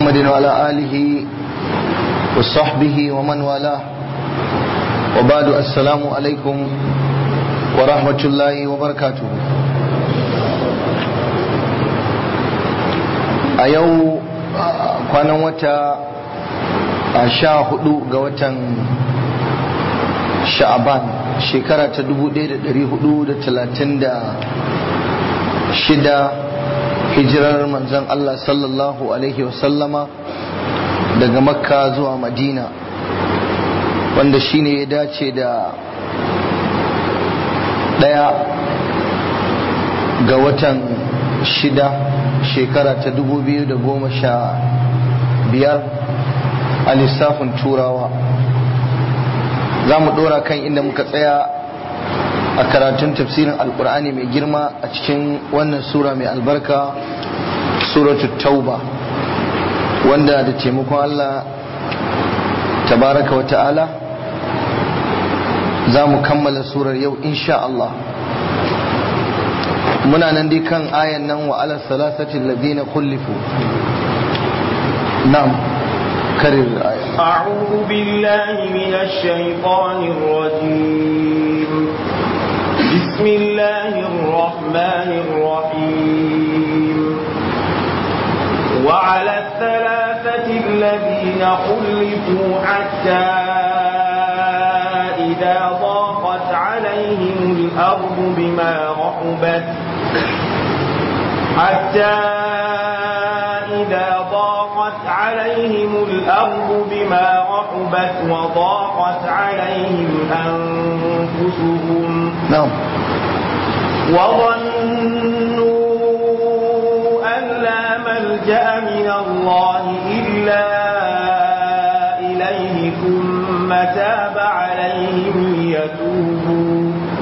محمد وعلى آله وصحبه ومن والاه وبعد السلام عليكم ورحمة الله وبركاته a yau kwanan wata a sha hudu ga watan sha'aban shekara ta 1436 hijirar manzon Allah sallallahu alaihi wasallama daga makka zuwa madina wanda shine ya dace da daya ga watan shida shekara ta 2015 a lissafin turawa za mu dora kan inda muka tsaya a karatun tafsirin alkur'ani mai girma a cikin wannan sura mai albarka suratul tauba wanda da taimakon Allah tabaraka wa ta'ala za mu kammala surar yau insha Allah muna nan dai kan ayan nan wa ala salasatin ladina kullifu na'am karir aya أعوذ بالله من الشيطان الرجيم بسم الله الرحمن الرحيم وعلى الثلاثة الذين خلفوا حتى إذا ضاقت عليهم الأرض بما رحبت حتى إذا ضاقت عليهم الأرض بما رحبت وضاقت عليهم أنفسهم na'am وظنوا أن لا ملجأ من الله إلا إليه ثم تاب عليهم ليتوبوا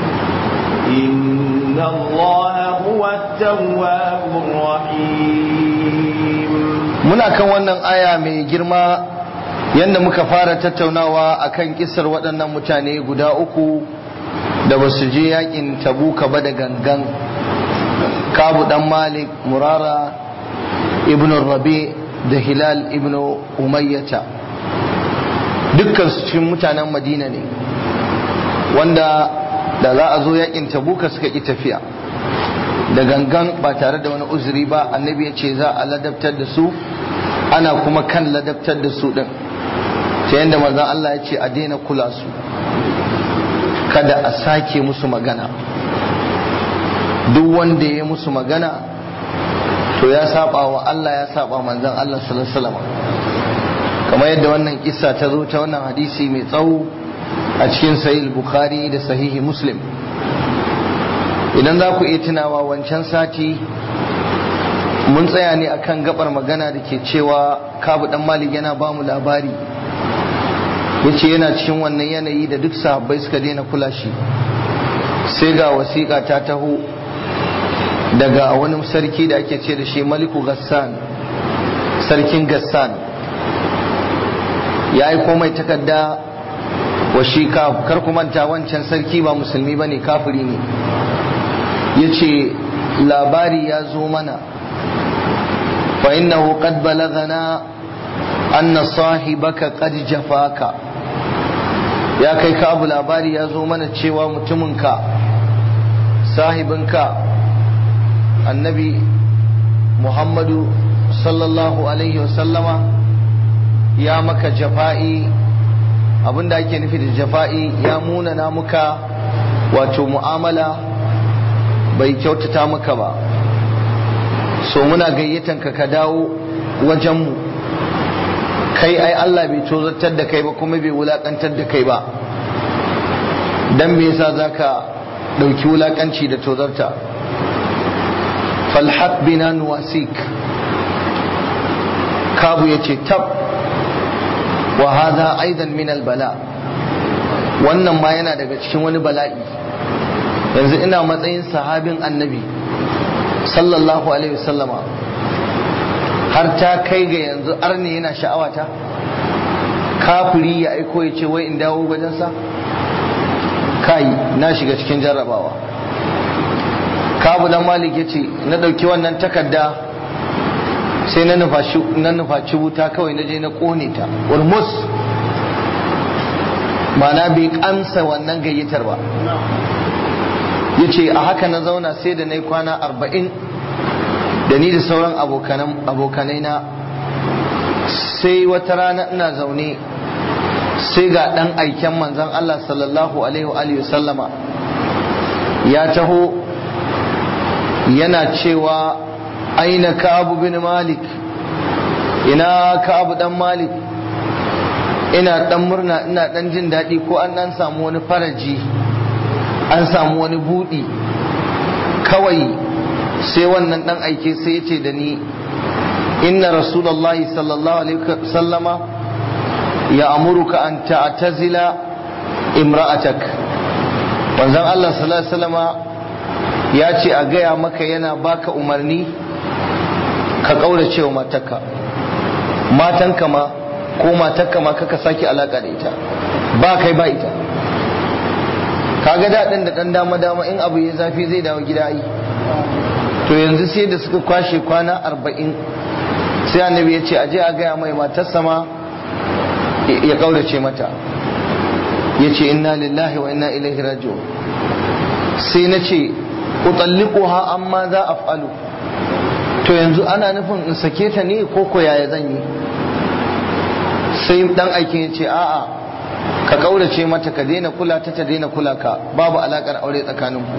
إن الله هو التواب الرحيم muna kan wannan aya mai girma yadda muka fara tattaunawa akan kisar waɗannan mutane guda uku da ba su je yakin tabuka ba da gangan kabu dan malik murara ibn rabi da hilal ibn umayyata dukkan su cikin mutanen madina ne wanda da za a zo yakin tabuka suka ƙi tafiya da gangan ba tare da wani uzuri ba annabi ya ce za a ladabtar da su ana kuma kan ladabtar da su din ta yadda manzon Allah ya ce a daina kula su kada a sake musu magana duk wanda ya musu magana to ya saba wa Allah ya saba manzon Allah sallallahu alaihi wasallam kamar yadda wannan kissa ta zo ta wannan hadisi mai tsawo a cikin sahih bukhari da sahihi muslim idan za ku iya tunawa wancan sati mun tsaya ne akan gabar magana da ke cewa kabu dan malik yana ba mu labari yace yana cikin wannan yanayi da duk sahabbai suka daina kula shi sai ga wasiƙa ta taho daga wani sarki da ake ce da shi maliku gassan sarkin gassan ya yi komai takarda wa shi kar ku manta wancan sarki ba musulmi ba ne kafiri ne ya ce labari ya zo mana fa innahu qad balagana anna sahibaka qad jafaka ya kai ka abu labari ya zo mana cewa mutuminka sahibinka annabi muhammadu sallallahu alaihi wasallama ya maka jafa'i abinda ake nufi da jafa'i ya munana muka wato mu'amala bai kyautata maka ba so muna gayyatan ka ka dawo wajenmu kai ai Allah bai tozartar da kai ba kuma bai wulakantar da kai ba dan me yasa zaka dauki wulakanci da tozarta falhaq bina nuwasik kabu yace tab wa hadha aidan min albala wannan ma yana daga cikin wani bala'i yanzu ina matsayin sahabin annabi sallallahu alaihi wasallama har ta kai ga yanzu arne yana sha'awata kafiri ya aiko ya ce wai in dawo wajensa kai na shiga cikin jarrabawa kabu dan malik ya ce na ɗauki wannan takarda sai na nufaci wuta kawai na je na kone ta urmus mana bai kamsa wannan gayyatar ba ya ce a haka na zauna sai da na yi kwana arba'in da ni da sauran abokanai na sai wata rana ina zaune sai ga ɗan aiken manzan Allah sallallahu alaihi wa sallama ya taho yana cewa aina ka'abu bin malik ina ka'abu dan malik ina dan murna ina dan jin daɗi ko an dan samu wani faraji an samu wani buɗi kawai sai wannan dan aike sai ya ce da ni inna rasulullahi sallallahu alaihi wasallama ya amuruka an ta'tazila imra'atak wanzan Allah sallallahu alaihi wasallama ya ce a gaya maka yana baka umarni ka kaurace wa matarka matanka ma ko matarka ma kaka sake alaka da ita ba kai ba ita kaga daɗin da ɗan dama dama in abu ya zafi zai dawo gida yi to yanzu sai da suka kwashe kwana arba'in sai annabi ya ce aje a gaya mai matarsa ma ya kaurace mata ya ce inna lillahi wa inna ilaihi raji'un sai na ce utalliquha amma za a falu to yanzu ana nufin in sake ta ne ko ko yaya zan yi sai dan aikin ya ce a'a ka kaurace mata ka daina kula ta ta daina kula ka babu alakar aure tsakaninku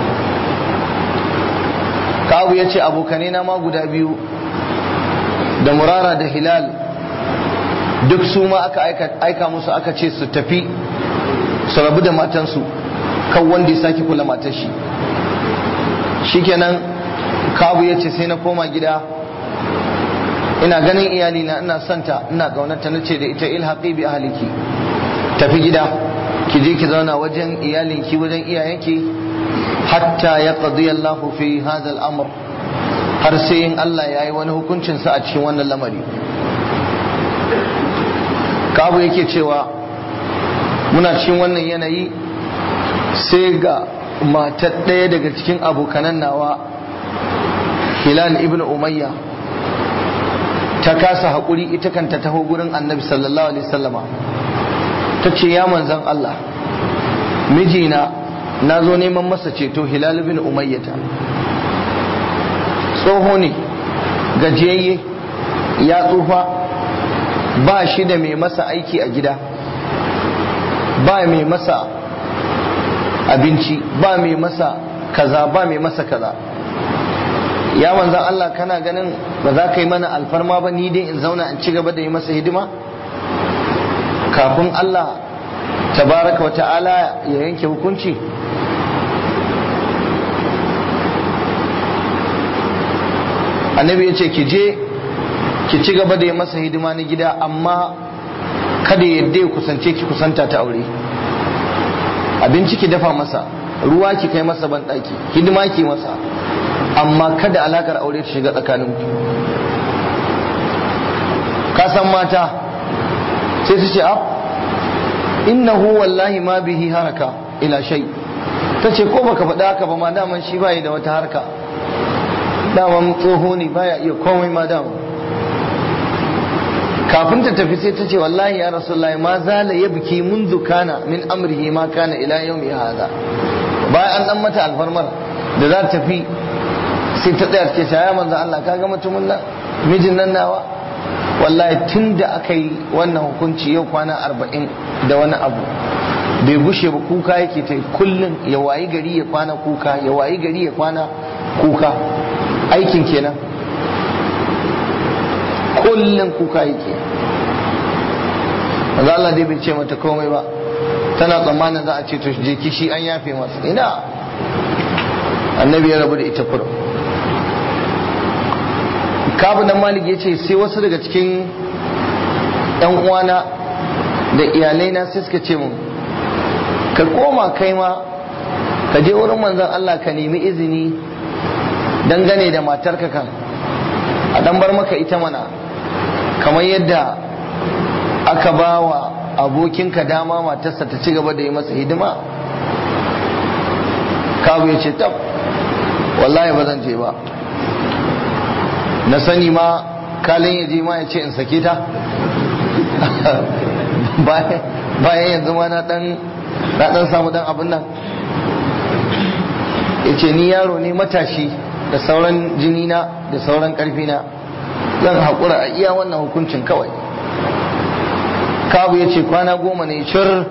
kawu ya ce abokane na ma guda biyu da murara da hilal duk su ma aka aika musu aka ce su tafi su rabu da matansu kan wanda ya sake kula matar shi shikenan kawu ya ce sai na koma gida ina ganin iyalina ina santa ina gaunata na ce da ita ilhaqi bi ahliki tafi gida ki je ki zauna wajen iyalinki wajen iyayenki hatta ya qadi Allahu fi hadha al-amr har sai in Allah ya yi wani hukuncin sa a cikin wannan lamari kabu yake cewa muna cikin wannan yanayi sai ga matar ɗaya daga cikin abokanan nawa hilal ibn umayya ta kasa haƙuri ita kanta taho gurin annabi sallallahu alaihi sallama ta ce ya manzan Allah mijina na zo neman masa ceto hilal bin umayyata tsoho ne gajiyayye ya tsufa ba shi da mai masa aiki a gida ba mai masa abinci ba mai masa kaza ba mai masa kaza ya manzan Allah kana ganin ba za ka yi mana alfarma ba ni dai in zauna in ci gaba da yi masa hidima kafin Allah tabaraka wa ta'ala ya yanke hukunci annabi ya ce ki je ki ci gaba da yi masa hidima na gida amma kada yadda ya kusance ki kusanta ta aure abinci ki dafa masa ruwa ki kai masa banɗaki hidima ki masa amma kada alakar aure ta shiga tsakaninku ka san mata sai su ce innahu wallahi ma bihi haraka ila shay ta ce ko baka faɗa haka ba ma daman shi bai da wata harka daman tsoho ne baya iya komai ma daman kafin ta tafi sai ta ce wallahi ya rasulullahi ma zala ya biki mundu kana min amrihi ma kana ila yawmi hada bayan an dan mata alfarmar da za ta tafi sai ta tsaya ce ya manzo Allah kaga mutumin nan mijin nan nawa wallahi tun da aka yi wannan hukunci yau kwana arba'in da wani abu bai gushe ba kuka yake ta kullum ya wayi gari ya kwana kuka ya wayi gari ya kwana kuka aikin kenan kullum kuka yake manzo Allah dai bai ce mata komai ba tana tsammanin za a ce to je kishi an yafe masa ina annabi ya rabu da ita kurum kabu nan malik ya ce sai wasu daga cikin yan uwana da iyalai na sai suka ce mun ka koma kai ma ka je wurin manzon Allah ka nemi izini dangane da matarka kan a dan bar maka ita mana kamar yadda aka ba wa abokinka dama matarsa ta ci gaba da yi masa hidima kabu ya ce tab wallahi ba zan je ba na sani ma kalin ya je ma ya ce in sake ta bayan yanzu ma na dan samu dan abin nan ya ce ni yaro ne matashi da sauran jinina da sauran karfina zan haƙura a iya wannan hukuncin kawai kabu ya ce kwana goma ne cir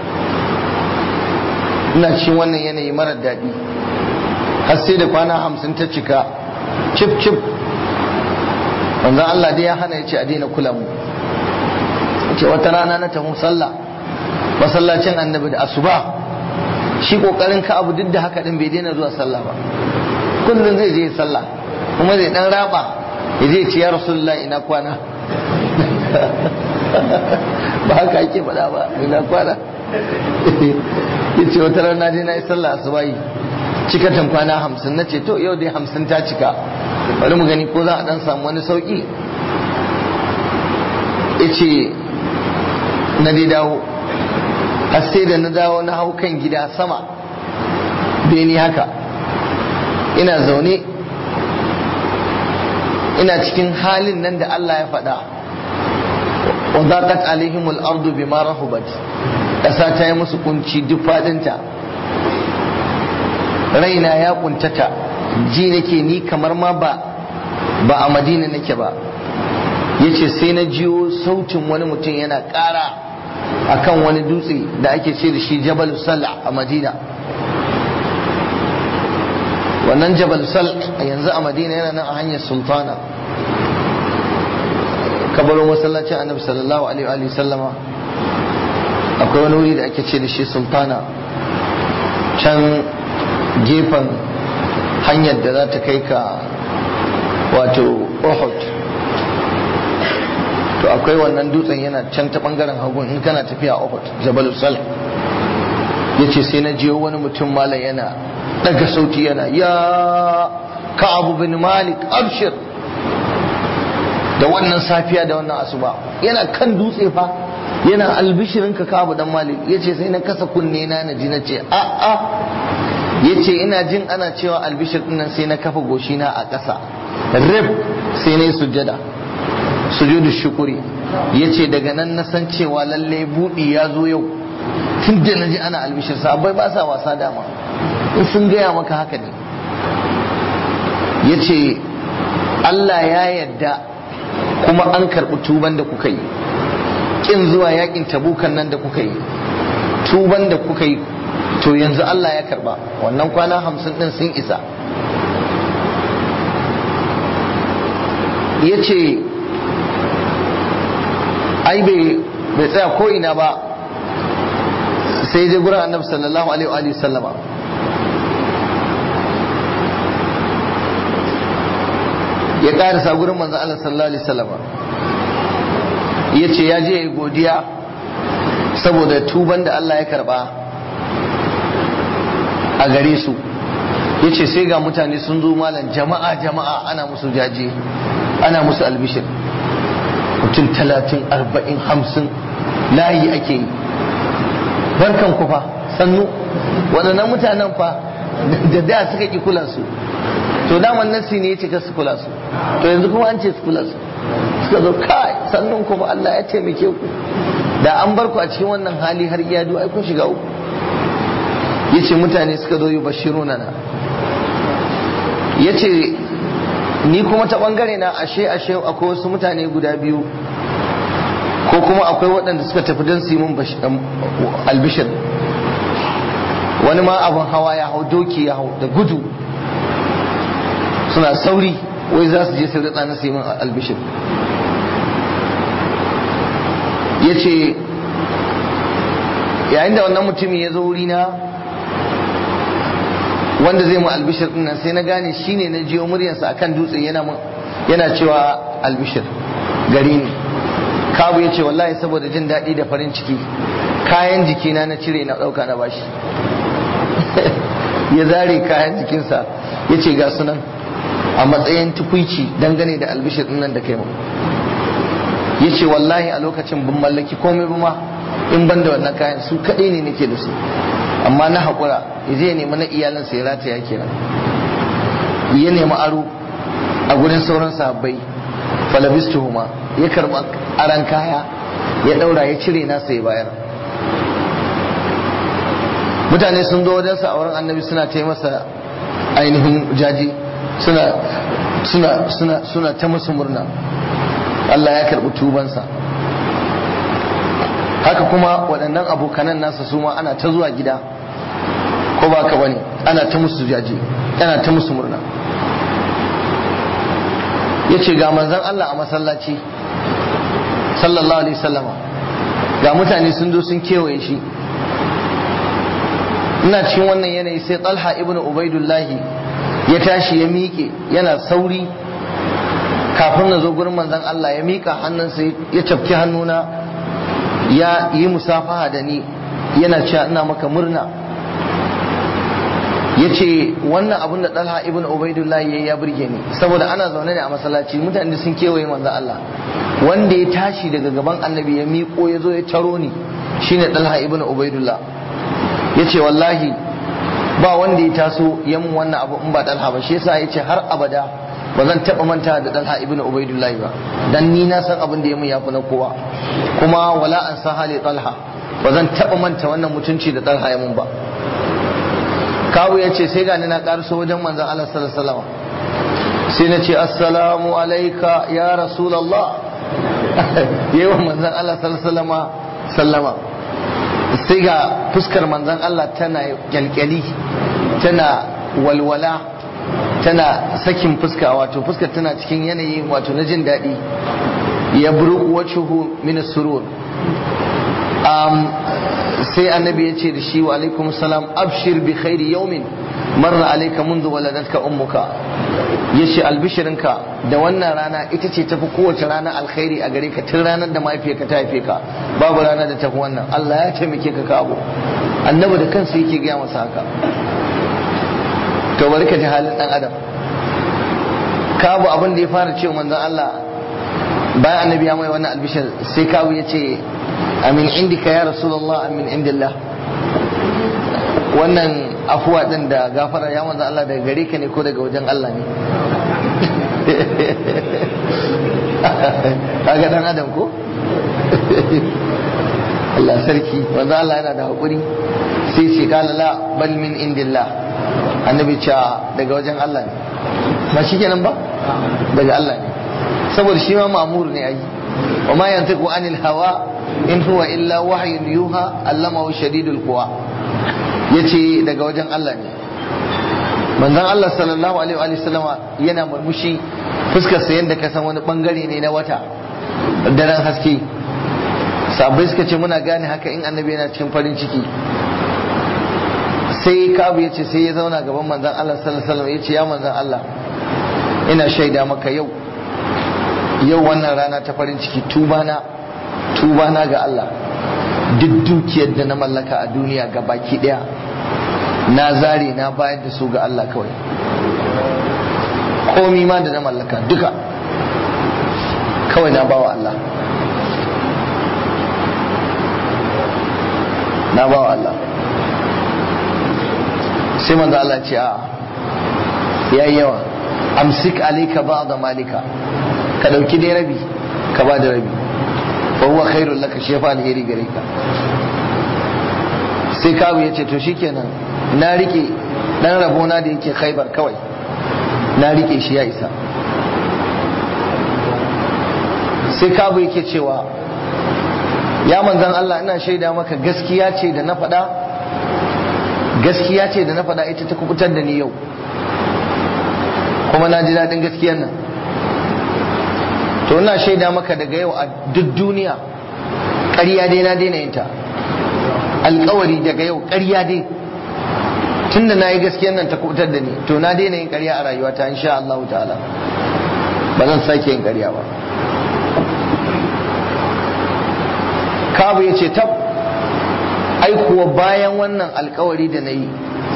ina cikin wannan yanayi marar daɗi har sai da kwana hamsin ta cika cif cif wanzan Allah dai ya hana ya ce a daina kula mu ce wata rana na tafi sallah masallacin annabi da asuba shi kokarin ka abu duk da haka din bai daina zuwa sallah ba kullum zai je sallah kuma zai dan raba ya je ce ya rasulullah ina kwana ba haka ake faɗa ba ina kwana ya ce wata rana dai na yi sallah asuba yi cikatan kwana hamsin na ce to yau dai hamsin ta cika bari mu gani ko za a dan samu wani sauki ya ce na dai dawo har sai da na dawo na hau kan gida sama beni haka ina zaune ina cikin halin nan da Allah ya faɗa wa zaqat alaihimul ardu bima rahubat ƙasa ta yi musu kunci duk faɗinta raina ya kuntata ji nake ni kamar ma ba ba a madina nake ba yace sai na jiyo sautin wani mutum yana ƙara akan wani dutse da ake ce da shi jabal sal a madina wannan jabal sal yanzu a madina yana nan a hanyar sultana kabarin masallacin annabi sallallahu alaihi wa sallama akwai wani wuri da ake ce da shi sultana can gefen hanyar da za ta kai ka wato uhud to akwai wannan dutsen yana can ta bangaren hagun in kana tafiya a uhud jabal sal ya ce sai na jiyo wani mutum malam yana daga sauti yana ya ka'abu bin malik abshir da wannan safiya da wannan asuba yana kan dutse fa yana albishirin ka ka'abu dan malik ya ce sai na kasa kunne na na ji na ce a a ya ce ina jin ana cewa albishir dinnan sai na kafa goshina a ƙasa rib sai na yi sujjada sujudu shukuri ya ce daga nan na san cewa lalle buɗi ya zo yau tun da na ji ana albishir sabai ba sa wasa dama in sun gaya maka haka ne ya ce Allah ya yadda kuma an karɓi tuban da kuka yi ƙin zuwa yakin tabukan nan da kuka yi tuban da kuka yi to yanzu Allah ya karɓa wannan kwana hamsin ɗin sun isa ya ce ai bai tsaya ko ina ba sai je gurin annabi sallallahu alaihi wa sallama ya karisa gurin manzo Allah sallallahu alaihi sallama ya ce ya je ya godiya saboda tuban da Allah ya karba a gare su ya ce sai ga mutane sun zo malam jama'a jama'a ana musu jaje ana musu albishir mutum talatin arba'in hamsin layi ake yi barkan ku fa sannu waɗannan mutanen fa da da suka ki kula su to daman nasi ne ya ce ka su kula su to yanzu kuma an ce su kula su suka zo kai sannun kuma Allah ya taimake ku da an bar ku a cikin wannan hali har iya ai kun shiga uku yace mutane suka zo yi bashiruna na yace ni kuma ta bangare na ashe ashe akwai wasu mutane guda biyu ko kuma akwai waɗanda suka tafi don su yi mun albishir wani ma abin hawa ya hau doki ya hau da gudu suna sauri wai za su je su ritsa na su yi mun albishir ya ce yayin da wannan mutumin ya zo wurina wanda zai mu albishir dinnan sai na gane shine na jiyo muryarsa akan dutse yana yana cewa albishir gari ne kabu ya ce wallahi saboda jin daɗi da farin ciki kayan jikina na cire na ɗauka na bashi ya zare kayan jikinsa ya ce ga sunan a matsayin tukuici dangane da albishir dinnan da kai mu ya ce wallahi a lokacin bin mallaki komai ba ma in ban da wannan kayan su kaɗai ne nake da su amma na haƙura ya je nemi na iyalinsa ya rataya kenan ya nemi aro a gurin sauran sahabbai falabistuhuma ya karba aran kaya ya daura ya cire nasa ya bayar mutane sun zo wajensa a wurin annabi suna ta masa ainihin jaji suna suna suna suna ta musu murna Allah ya karɓi tubansa haka kuma waɗannan abokanan nasa su ma ana ta zuwa gida ko ba ka bane ana ta musu jaji ana ta musu murna ya ce ga manzan Allah a masallaci sallallahu alaihi sallama ga mutane sun zo sun kewaye shi ina cikin wannan yanayi sai talha ibn ubaidullahi ya tashi ya miƙe yana sauri kafin na zo gurin manzan Allah ya miƙa hannunsa ya cafki hannuna ya yi musafaha da ni yana cewa ina maka murna ya ce wannan abin da ɗalha ibn ubaidullah ya ya burge ni saboda ana zaune ne a masallaci mutane sun kewaye manzan Allah wanda ya tashi daga gaban annabi ya miƙo ya zo ya taro ni shine ɗalha ibn ubaidullah ya ce wallahi ba wanda ya taso ya mun wannan abu in ba ɗalha ba shi yasa ya ce har abada ba zan taɓa manta da ɗalha ibn ubaidullah ba dan ni na san abin da ya mun yafi na kowa kuma wala an san hali ɗalha ba zan taɓa manta wannan mutunci da ɗalha ya mun ba kawu ya ce sai gani na ƙarso wajen manzan Allah sallallahu sai na ce assalamu alaika ya rasulallah yi wa manzan Allah sallallahu sallama sai ga fuskar manzan Allah tana kyalkyali tana walwala tana sakin fuska wato fuskar tana cikin yanayi wato na jin daɗi ya buru wacuhu min surur sai annabi ya ce da shi wa alaikum salam abshir bi khairi yaumin marra alayka mundu waladatka ummuka yace albishirinka da wannan rana ita ce tafi kowace rana alkhairi a gare ka tun ranar da mahaifiyarka ta haife ka babu rana da tafi wannan Allah ya taimake ka kabo annabi da kansa yake gaya masa haka to bari ka ji halin dan adam kabu abin da ya fara cewa manzon Allah bayan annabi ya mai wannan albishir sai kabu ya ce amin indika ya rasulullah amin indillah wannan afuwa din da gafara ya manzo Allah daga gare ka ne ko daga wajen Allah ne kaga dan adam ko Allah sarki manzo Allah yana da hakuri sai ce kala la bal min indillah annabi ce daga wajen Allah ne ba shikenan ba daga Allah ne saboda shi ma ma'mur ne ai wa ma yantiqu anil hawa in huwa illa wahyun yuha allamahu shadidul quwa yace daga wajen Allah ne manzon Allah sallallahu alaihi wa sallama yana murmushi fuskar sa yanda ka san wani bangare ne na wata daren haske sabai suka ce muna gane haka in annabi yana cikin farin ciki sai kabu yace sai ya zauna gaban manzon Allah sallallahu alaihi wa sallam yace ya manzon Allah ina shaida maka yau yau wannan rana ta farin ciki tubana tubana ga Allah duk dukiyar da na mallaka a duniya ga baki daya na zare na bayar da su ga Allah kawai komi ma da na mallaka duka kawai na bawa Allah na bawa Allah sai manzo Allah ce a yayi yawa amsik alayka ba'da malika ka dauki dai rabi ka ba da rabi fa huwa khairul laka shi fa alheri gare ka sai kawu ya ce to shikenan na rike dan rabona da yake khaibar kawai na rike shi ya isa sai kawu yake cewa ya manzan Allah ina shaida maka gaskiya ce da na faɗa gaskiya ce da na faɗa ita ta kubutar da ni yau kuma na ji daɗin gaskiyar nan to ina shaida maka daga yau a duk duniya ƙarya dai na daina yin ta alkawari daga yau ƙarya dai tun da na yi gaskiyar nan ta kubutar da ni to na daina yin ƙarya a rayuwata insha Allah ta'ala ba zan sake yin ƙarya ba kabu ya ce tab ai kuwa bayan wannan alkawari da na yi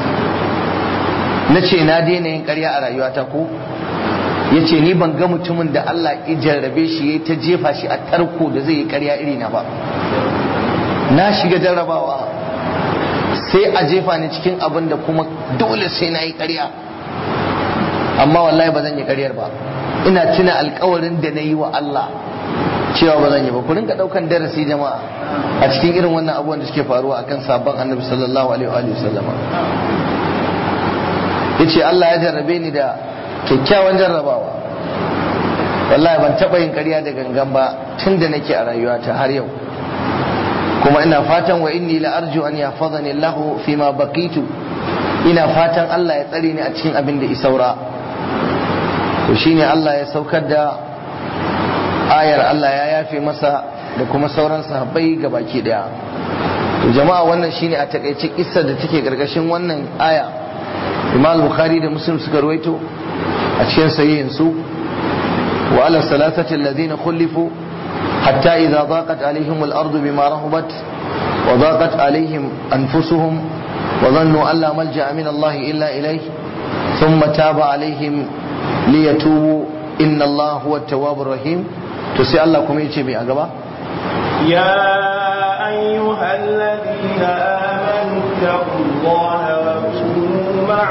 na ce na daina yin ƙarya a rayuwata ko ya ce ni ban ga mutumin da Allah ya jarrabe shi ya ta jefa shi a tarko da zai yi ƙarya iri na ba na shiga jarrabawa sai a jefa ni cikin abin da kuma dole sai na yi ƙarya amma wallahi ba zan yi ƙaryar ba ina tuna alkawarin da na yi wa Allah cewa ba zan yi ba ku rinka daukan darasi jama'a a cikin irin wannan abubuwan da suke faruwa akan sabon annabi sallallahu alaihi wa sallama yace Allah ya jarrabe ni da kyakkyawan jarrabawa wallahi ban taba yin ƙarya da gangan ba tun da nake a rayuwata har yau kuma ina fatan wa inni la arju an yahfazani Allah fi ma baqitu ina fatan Allah ya tsare ni a cikin abin da isaura to shine Allah ya saukar da ayar Allah ya yafe masa da kuma sauran sahabbai baki daya to jama'a wannan shine a takaice kissar da take gargashin wannan aya Imam Bukhari da Muslim suka ruwaito a cikin sahihin su wa ala salatati alladhina khulifu hatta idza daqat alaihim al-ardu bima rahabat wa daqat alaihim anfusuhum wa dhannu an la malja'a min Allah illa ilayhi thumma taba alaihim liyatubu inna Allah huwa at-tawwabur rahim to sai Allah kuma yace mai a gaba يا أيها الذين آمنوا اتقوا الله وكونوا مع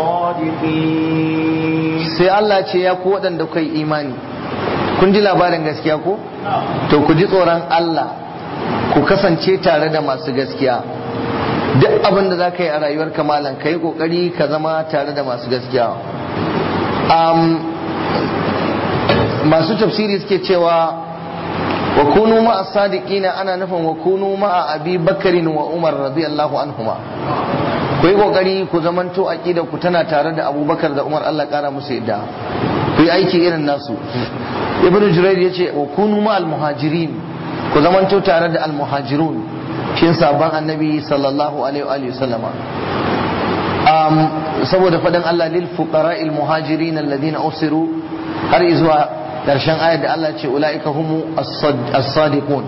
الصادقين sai Allah ce ya ku waɗanda kai imani kun ji labarin gaskiya ko to ku ji tsoron Allah ku kasance tare da masu gaskiya duk abin da za ka yi a rayuwar kamalan ka yi ƙoƙari ka zama tare da masu gaskiya masu tafsiri suke cewa wa kunu ma'a sadiqina ana nufin wa kunu ma'a abi bakarin wa umar radiyallahu anhuma ku yi kokari ku zamanto aqida ku tana tare da abubakar da umar Allah kara musu yadda ku yi aiki irin nasu ibnu jurayr yace wa kunu ma'al muhajirin ku zamanto tare da al muhajirun shin sabon annabi sallallahu alaihi wa sallama saboda faɗin Allah lil fuqara'il muhajirin alladhina usiru har izuwa ƙarshen ayar da Allah ce ula'ika humu as-sadiqun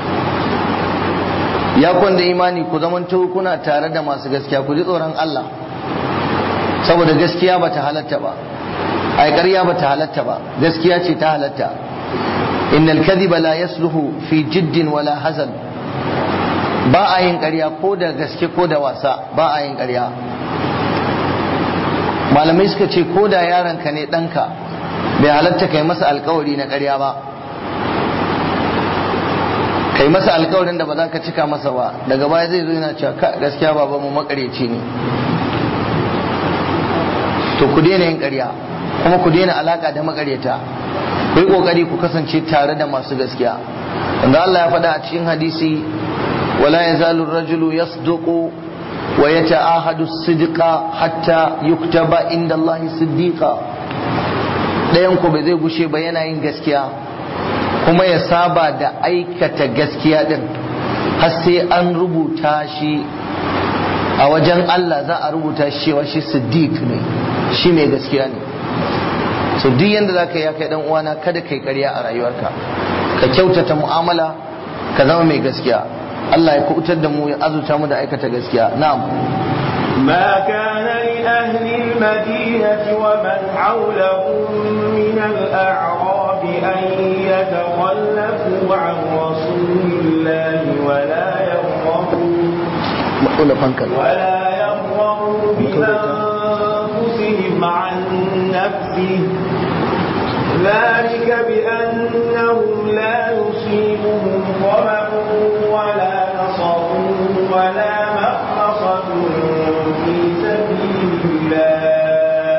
ya kwanda imani ku zamanto kuna tare da masu gaskiya ku ji tsoron Allah saboda gaskiya ba ta halatta ba ai ƙarya ba ta halatta ba gaskiya ce ta halatta innal kadhiba la yasluhu fi jiddin wala hazan ba a yin ƙarya ko da gaske ko da wasa ba a yin ƙarya malamai suka ce ko da yaronka ne ɗanka bai halatta kai masa alkawari na ƙarya ba kai masa alkawarin da ba za ka cika masa ba daga baya zai zo yana cewa gaskiya baba mu makareci ne to ku daina yin ƙarya kuma ku daina alaka da makareta ku yi kokari ku kasance tare da masu gaskiya wanda Allah ya faɗa a cikin hadisi wala yazalu rajulu yasduqu wa yata'ahadu sidqa hatta yuktaba inda Allah siddiqa ɗayan ku bai zai gushe ba yana yin gaskiya kuma ya saba da aikata gaskiya din har sai an rubuta shi a wajen Allah za a rubuta shi cewa shi siddiq ne shi mai gaskiya ne so duk yanda za ka yi ya kai dan uwana kada kai ƙarya a rayuwarka ka kyautata mu'amala ka zama mai gaskiya Allah ya kubutar da mu ya azuta mu da aikata gaskiya na'am ما كان لأهل المدينة ومن حولهم من الأعراب أن يتخلفوا عن رسول الله ولا يرغبوا maƙula fankal ولا يرغبوا بأنفسهم عن نفسه ذلك بأنهم لا يصيبهم ظمأ ولا نصر ولا مخمصة في سبيل الله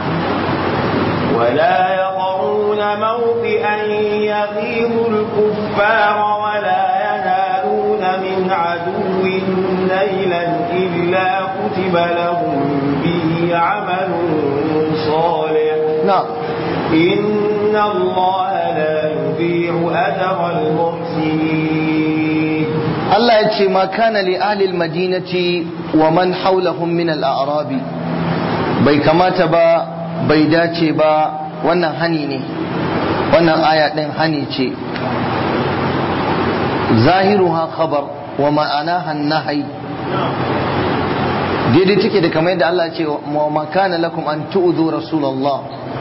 ولا يطعون موطئا يغيظ الكفار ولا ينالون من عدو نيلا إلا كتب لهم به عمل صالح na'am إن الله لا يضيع أجر المحسنين Allah ya ce ma kana li ahli madinati wa man hawlahum min al-a'rabi bai kamata ba bai dace ba wannan hani ne wannan aya din hani ce zahiruha khabar wa ma'anaha nahyi daidai take da kamar yadda Allah ya ce wa ma kana lakum an tu'dhu rasulullah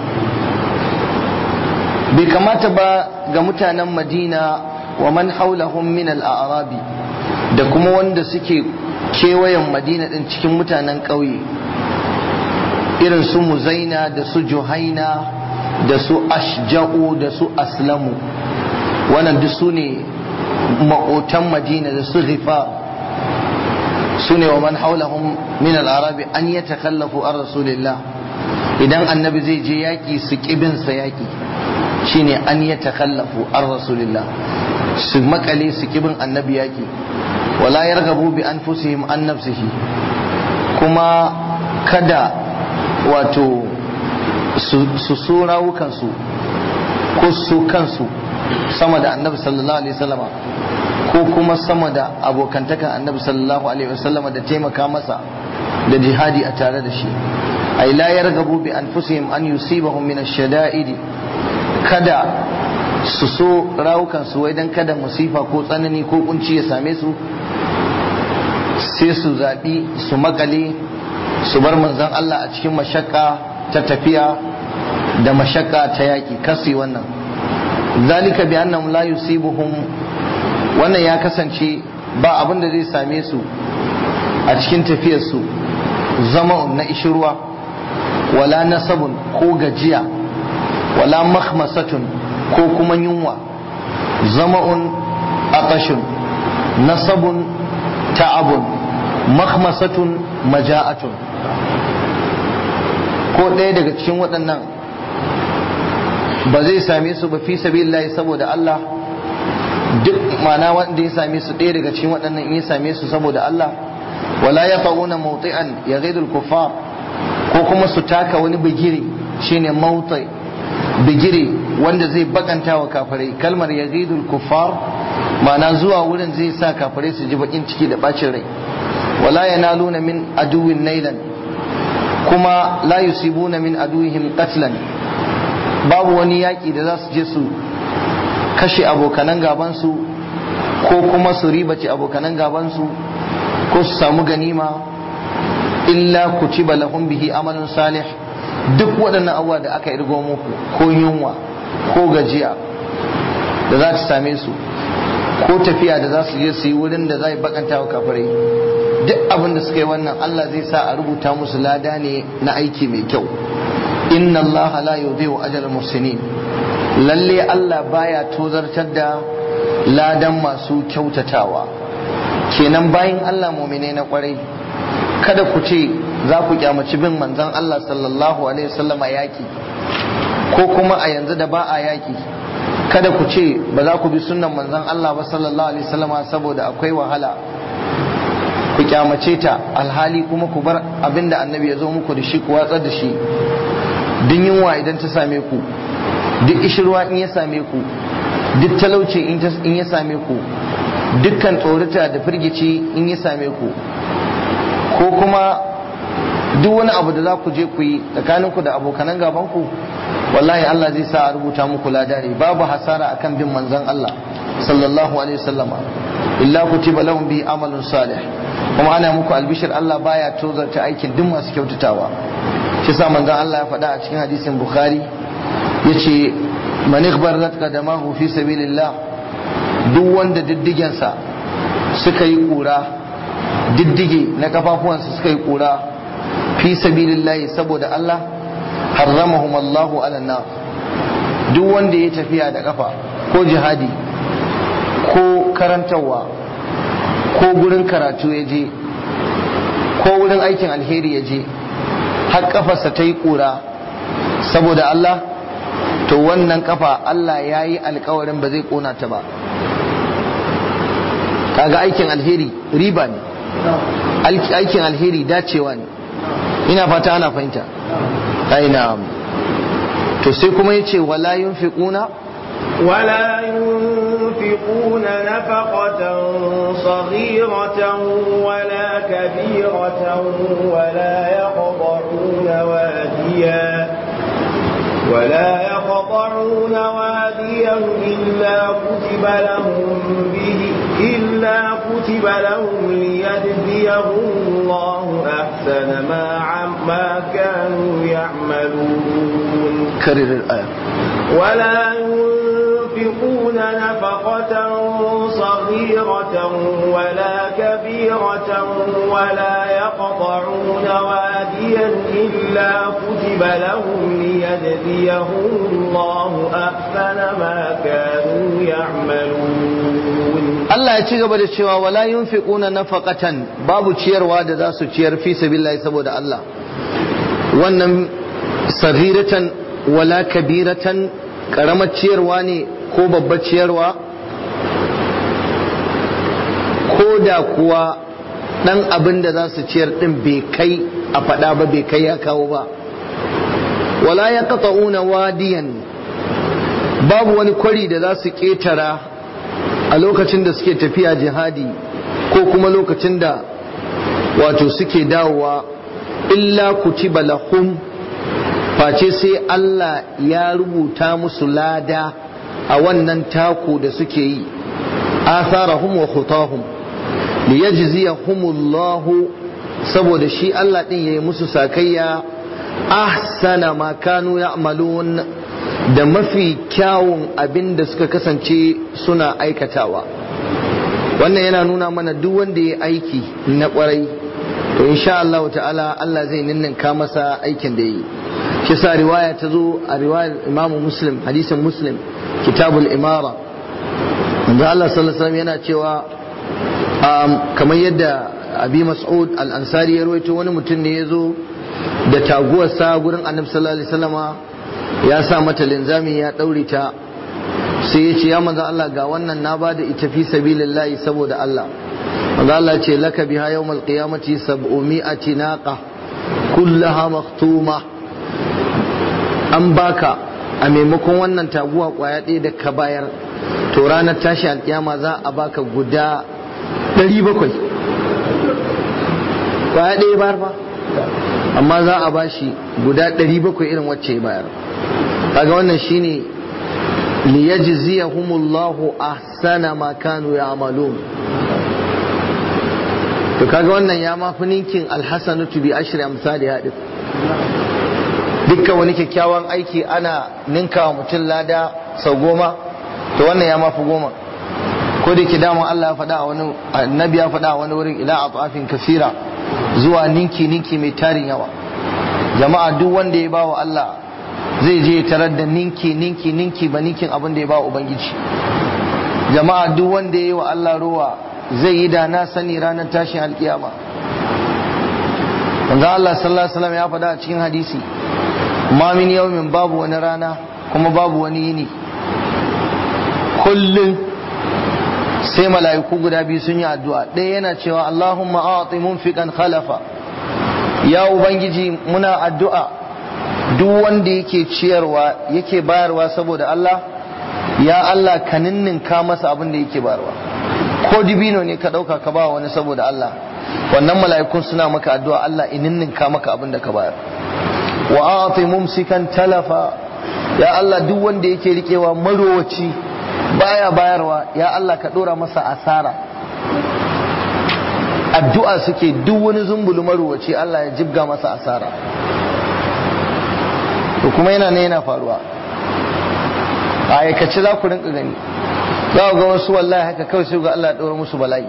bai kamata ba ga mutanen Madina wa man haulahum min al-a'rabi da kuma wanda suke kewayen Madina din cikin mutanen ƙauye irin su Muzaina da su Juhaina da su ashja'u da su aslamu wannan duk su ne maƙotan madina da su rifa su ne wa man haulahum min al-arabi an ya takallafu an rasulillah idan annabi zai je yaƙi su ƙibinsa yaƙi shine an ya takallafu an rasulillah su makale su ƙibin annabi yaƙi wala yargabu bi anfusihim an nafsihi kuma kada wato su so rawukansu ko su kansu sama da annabi sallallahu alaihi wasallama ko kuma sama da abokantakan annabi sallallahu alaihi wasallama da taimaka masa da jihadi a tare da shi ay la yargabu bi anfusihim an yusibahum min ash-shada'id kada su so rawukansu wai dan kada musifa ko tsanani ko kunci ya same su sai su zaɓi su makale su bar manzon Allah a cikin mashakka ta tafiya da mashakka ta yaƙi kasi wannan zalika bi annahum la yusibuhum wannan ya kasance ba abin da zai same su a cikin tafiyar su zama na ishirwa wala nasabun ko gajiya wala makhmasatun ko kuma yunwa zama'un aqashun nasabun ta'abun makhmasatun maja'atun ko ɗaya daga cikin waɗannan ba zai same su ba fi sabilillahi saboda Allah duk mana wanda ya same su ɗaya daga cikin waɗannan in ya same su saboda Allah wala ya ta'una mawti'an ya ghaidul kuffar ko kuma su taka wani bigire shine mawti bigire wanda zai bakanta wa kafirai kalmar ya ghaidul kuffar mana zuwa wurin zai sa kafirai su ji bakin ciki da bacin rai wala yanaluna min aduwin nailan kuma la yusibuna min aduwihim qatlan babu wani yaƙi da za su je su kashe abokanan gabansu ko kuma su ribace abokanan gabansu ko su samu ganima illa kutiba lahum bihi amalun salih duk waɗannan abubuwa da aka irgo muku ko yunwa ko gajiya da za ta same su ko tafiya da za su je su yi wurin da za yi bakanta wa kafirai duk abin da suka yi wannan Allah zai sa a rubuta musu lada ne na aiki mai kyau inna Allah la yudhi'u ajral muhsinin lalle Allah baya tozartar da ladan masu kyautatawa kenan bayan Allah mu'mine na kwarai kada ku ce za ku kyamaci bin manzon Allah sallallahu alaihi wasallama yaki ko kuma a yanzu da ba a yaki kada ku ce ba za ku bi sunnan manzon Allah ba sallallahu alaihi wasallama saboda akwai wahala ku kyamace ta alhali kuma ku bar abinda annabi ya zo muku da shi ku watsar da shi duk yunwa idan ta same ku duk ishirwa in ya same ku duk talauci in ya same ku dukkan tsorata da firgici in ya same ku ko kuma duk wani abu da za ku je ku yi tsakaninku da abokanan gabanku wallahi Allah zai sa a rubuta muku ladari babu hasara akan bin manzon Allah sallallahu alaihi wasallama illa kutiba lahum bi amalun salih kuma ana muku albishir Allah baya tozarta aikin duk masu kyautatawa shi sa manzon Allah ya faɗa a cikin hadisin Bukhari yace man ikhbarat qadamahu fi sabilillah duk wanda diddigensa suka yi kura diddige na kafafuwansa suka yi kura fi sabilillah saboda Allah harramahum Allahu ala nar duk wanda ya tafiya da kafa ko jihadi ko karantarwa ko gurin karatu ya je ko wurin aikin alheri ya je har kafarsa ta yi kura saboda Allah to wannan kafa Allah ya yi alkawarin ba zai kona ta ba kaga aikin alheri riba ne aikin alheri dacewa ne ina fata ana fahimta aina to sai kuma yace wala yunfiquna ولا ينفقون نفقة صغيرة ولا كبيرة ولا يقطعون واديا ولا يقطعون واديا إلا كتب لهم به إلا كتب لهم ليجزيهم الله أحسن ما ما كانوا يعملون كرر الآية ولا ينفقون نفقة صغيرة ولا كبيرة ولا يقطعون واديا إلا كتب لهم ليجزيهم الله أحسن ما كانوا يعملون Allah ya ci gaba da cewa wala yunfiquna nafaqatan babu ciyarwa da za su ciyar fi sabilillahi saboda Allah wannan saghiratan wala kabiratan karamar ciyarwa ne ko babbar ciyarwa ko da kuwa dan abin da za su ciyar din bai kai a faɗa ba bai kai ya kawo ba wala ya wadiyan babu wani kwari da za su ƙetara a lokacin da suke tafiya jihadi ko kuma lokacin da wato suke dawowa illa kutiba lahum face sai Allah ya rubuta musu lada a wannan taku da suke yi atharahum wa khutahum liyajziyahumullahu saboda shi Allah din yayi musu sakayya ahsana ma kanu ya'malun da mafi kyawun abin da suka kasance suna aikatawa wannan yana nuna mana duk wanda ya aiki na kwarai to insha Allah ta'ala Allah zai ninninka masa aikin da yi shi sa riwaya ta zo a riwayar Imam Muslim hadisin Muslim kitabul imara da Allah sallallahu alaihi wasallam yana cewa kamar yadda Abi Mas'ud al-Ansari ya rawaito wani mutum ne ya zo da taguwarsa gurin Annabi sallallahu alaihi wasallama ya sa mata linzami ya ɗaure ta sai ya ce ya manzo Allah ga wannan na bada ita fi sabilillahi saboda Allah manzo Allah ce laka biha yawmal qiyamati sab'umi'ati naqa kullaha maktuma an baka a maimakon wannan taguwa kwaya ɗaya da ka bayar to ranar tashi alkiyama za a baka guda 700 kwaya ɗaya bayar ba amma za a bashi guda 700 irin wacce ya bayar kaga wannan shine liyajziyahumullahu ahsana ma kanu ya'malun to kaga wannan ya mafi ninkin alhasanatu bi ashri amsali hadith dukkan wani kyakkyawan aiki ana ninka wa mutum lada sau goma to wannan ya mafi goma ko da ke dama Allah ya faɗa a wani annabi ya faɗa a wani wurin ila atafin kasira zuwa ninki ninki mai tarin yawa jama'a duk wanda ya ba wa Allah zai je tarar da ninki ninki ninki ba ninkin abin da ya ba ubangiji jama'a duk wanda ya yi wa Allah ruwa zai yi da na sani ranar tashin alkiyama wanda Allah sallallahu alaihi wasallam ya faɗa a cikin hadisi ma min yawmin babu wani rana kuma babu wani yini kullum sai mala'iku guda biyu sun yi addu'a ɗaya yana cewa Allahumma a'ti munfiqan khalafa ya ubangiji muna addu'a duk wanda yake ciyarwa yake bayarwa saboda Allah ya Allah ka ninninka masa abin da yake bayarwa ko dibino ne ka dauka ka ba wani saboda Allah wannan mala'ikun suna maka addu'a Allah in ninninka maka abin da ka bayar wa ati mumsikan talafa ya Allah duk wanda yake rikewa marowaci baya bayarwa ya Allah ka dora masa asara addu'a suke duk wani zumbulu marowaci Allah ya jibga masa asara to kuma yana ne yana faruwa a aikace za ku rinka gani za ga wasu wallahi haka kawai sai ga Allah ɗora musu bala'i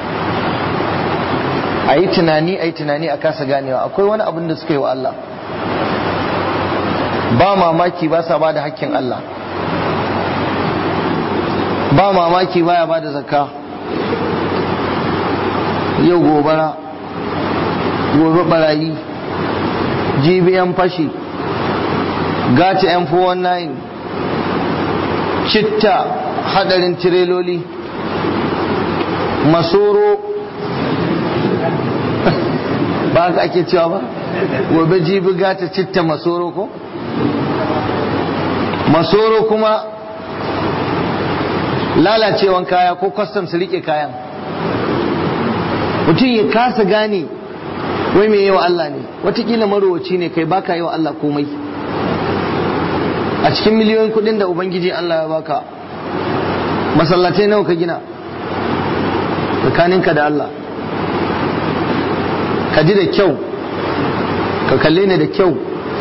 a yi tunani a yi tunani a kasa ganewa akwai wani abin da suka yi wa Allah ba mamaki ba sa ba da hakkin Allah ba mamaki baya ba da zakka yau gobara gobe barayi jibiyan fashi gata yan 419 citta hadarin tireloli masoro ba ka ake cewa ba gobe jibi gata citta masoro ko masoro kuma lalacewan kaya ko kwastam su rike kayan mutum ya kasa gane wai mai yawa Allah ne watakila marowaci ne kai baka yawa Allah komai a cikin miliyoyin kudin da ubangiji Allah ya baka masallatai nawa ka gina tsakaninka da Allah ka ji da kyau ka kalle ni da kyau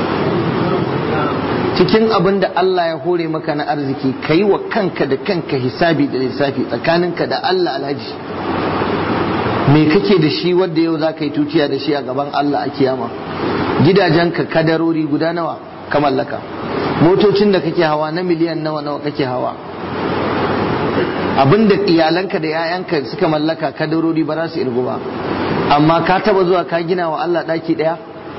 cikin abin da Allah ya hore maka na arziki ka yi wa kanka da kanka hisabi da lissafi tsakaninka da Allah alhaji me kake da shi wanda yau za ka yi tutiya da shi a gaban Allah a kiyama gidajenka kadarori guda nawa ka mallaka motocin da kake hawa na miliyan nawa nawa kake hawa abinda iyalanka da 'ya'yanka suka mallaka kadarori ba za su irgu ba amma ka taba zuwa ka gina wa Allah daki daya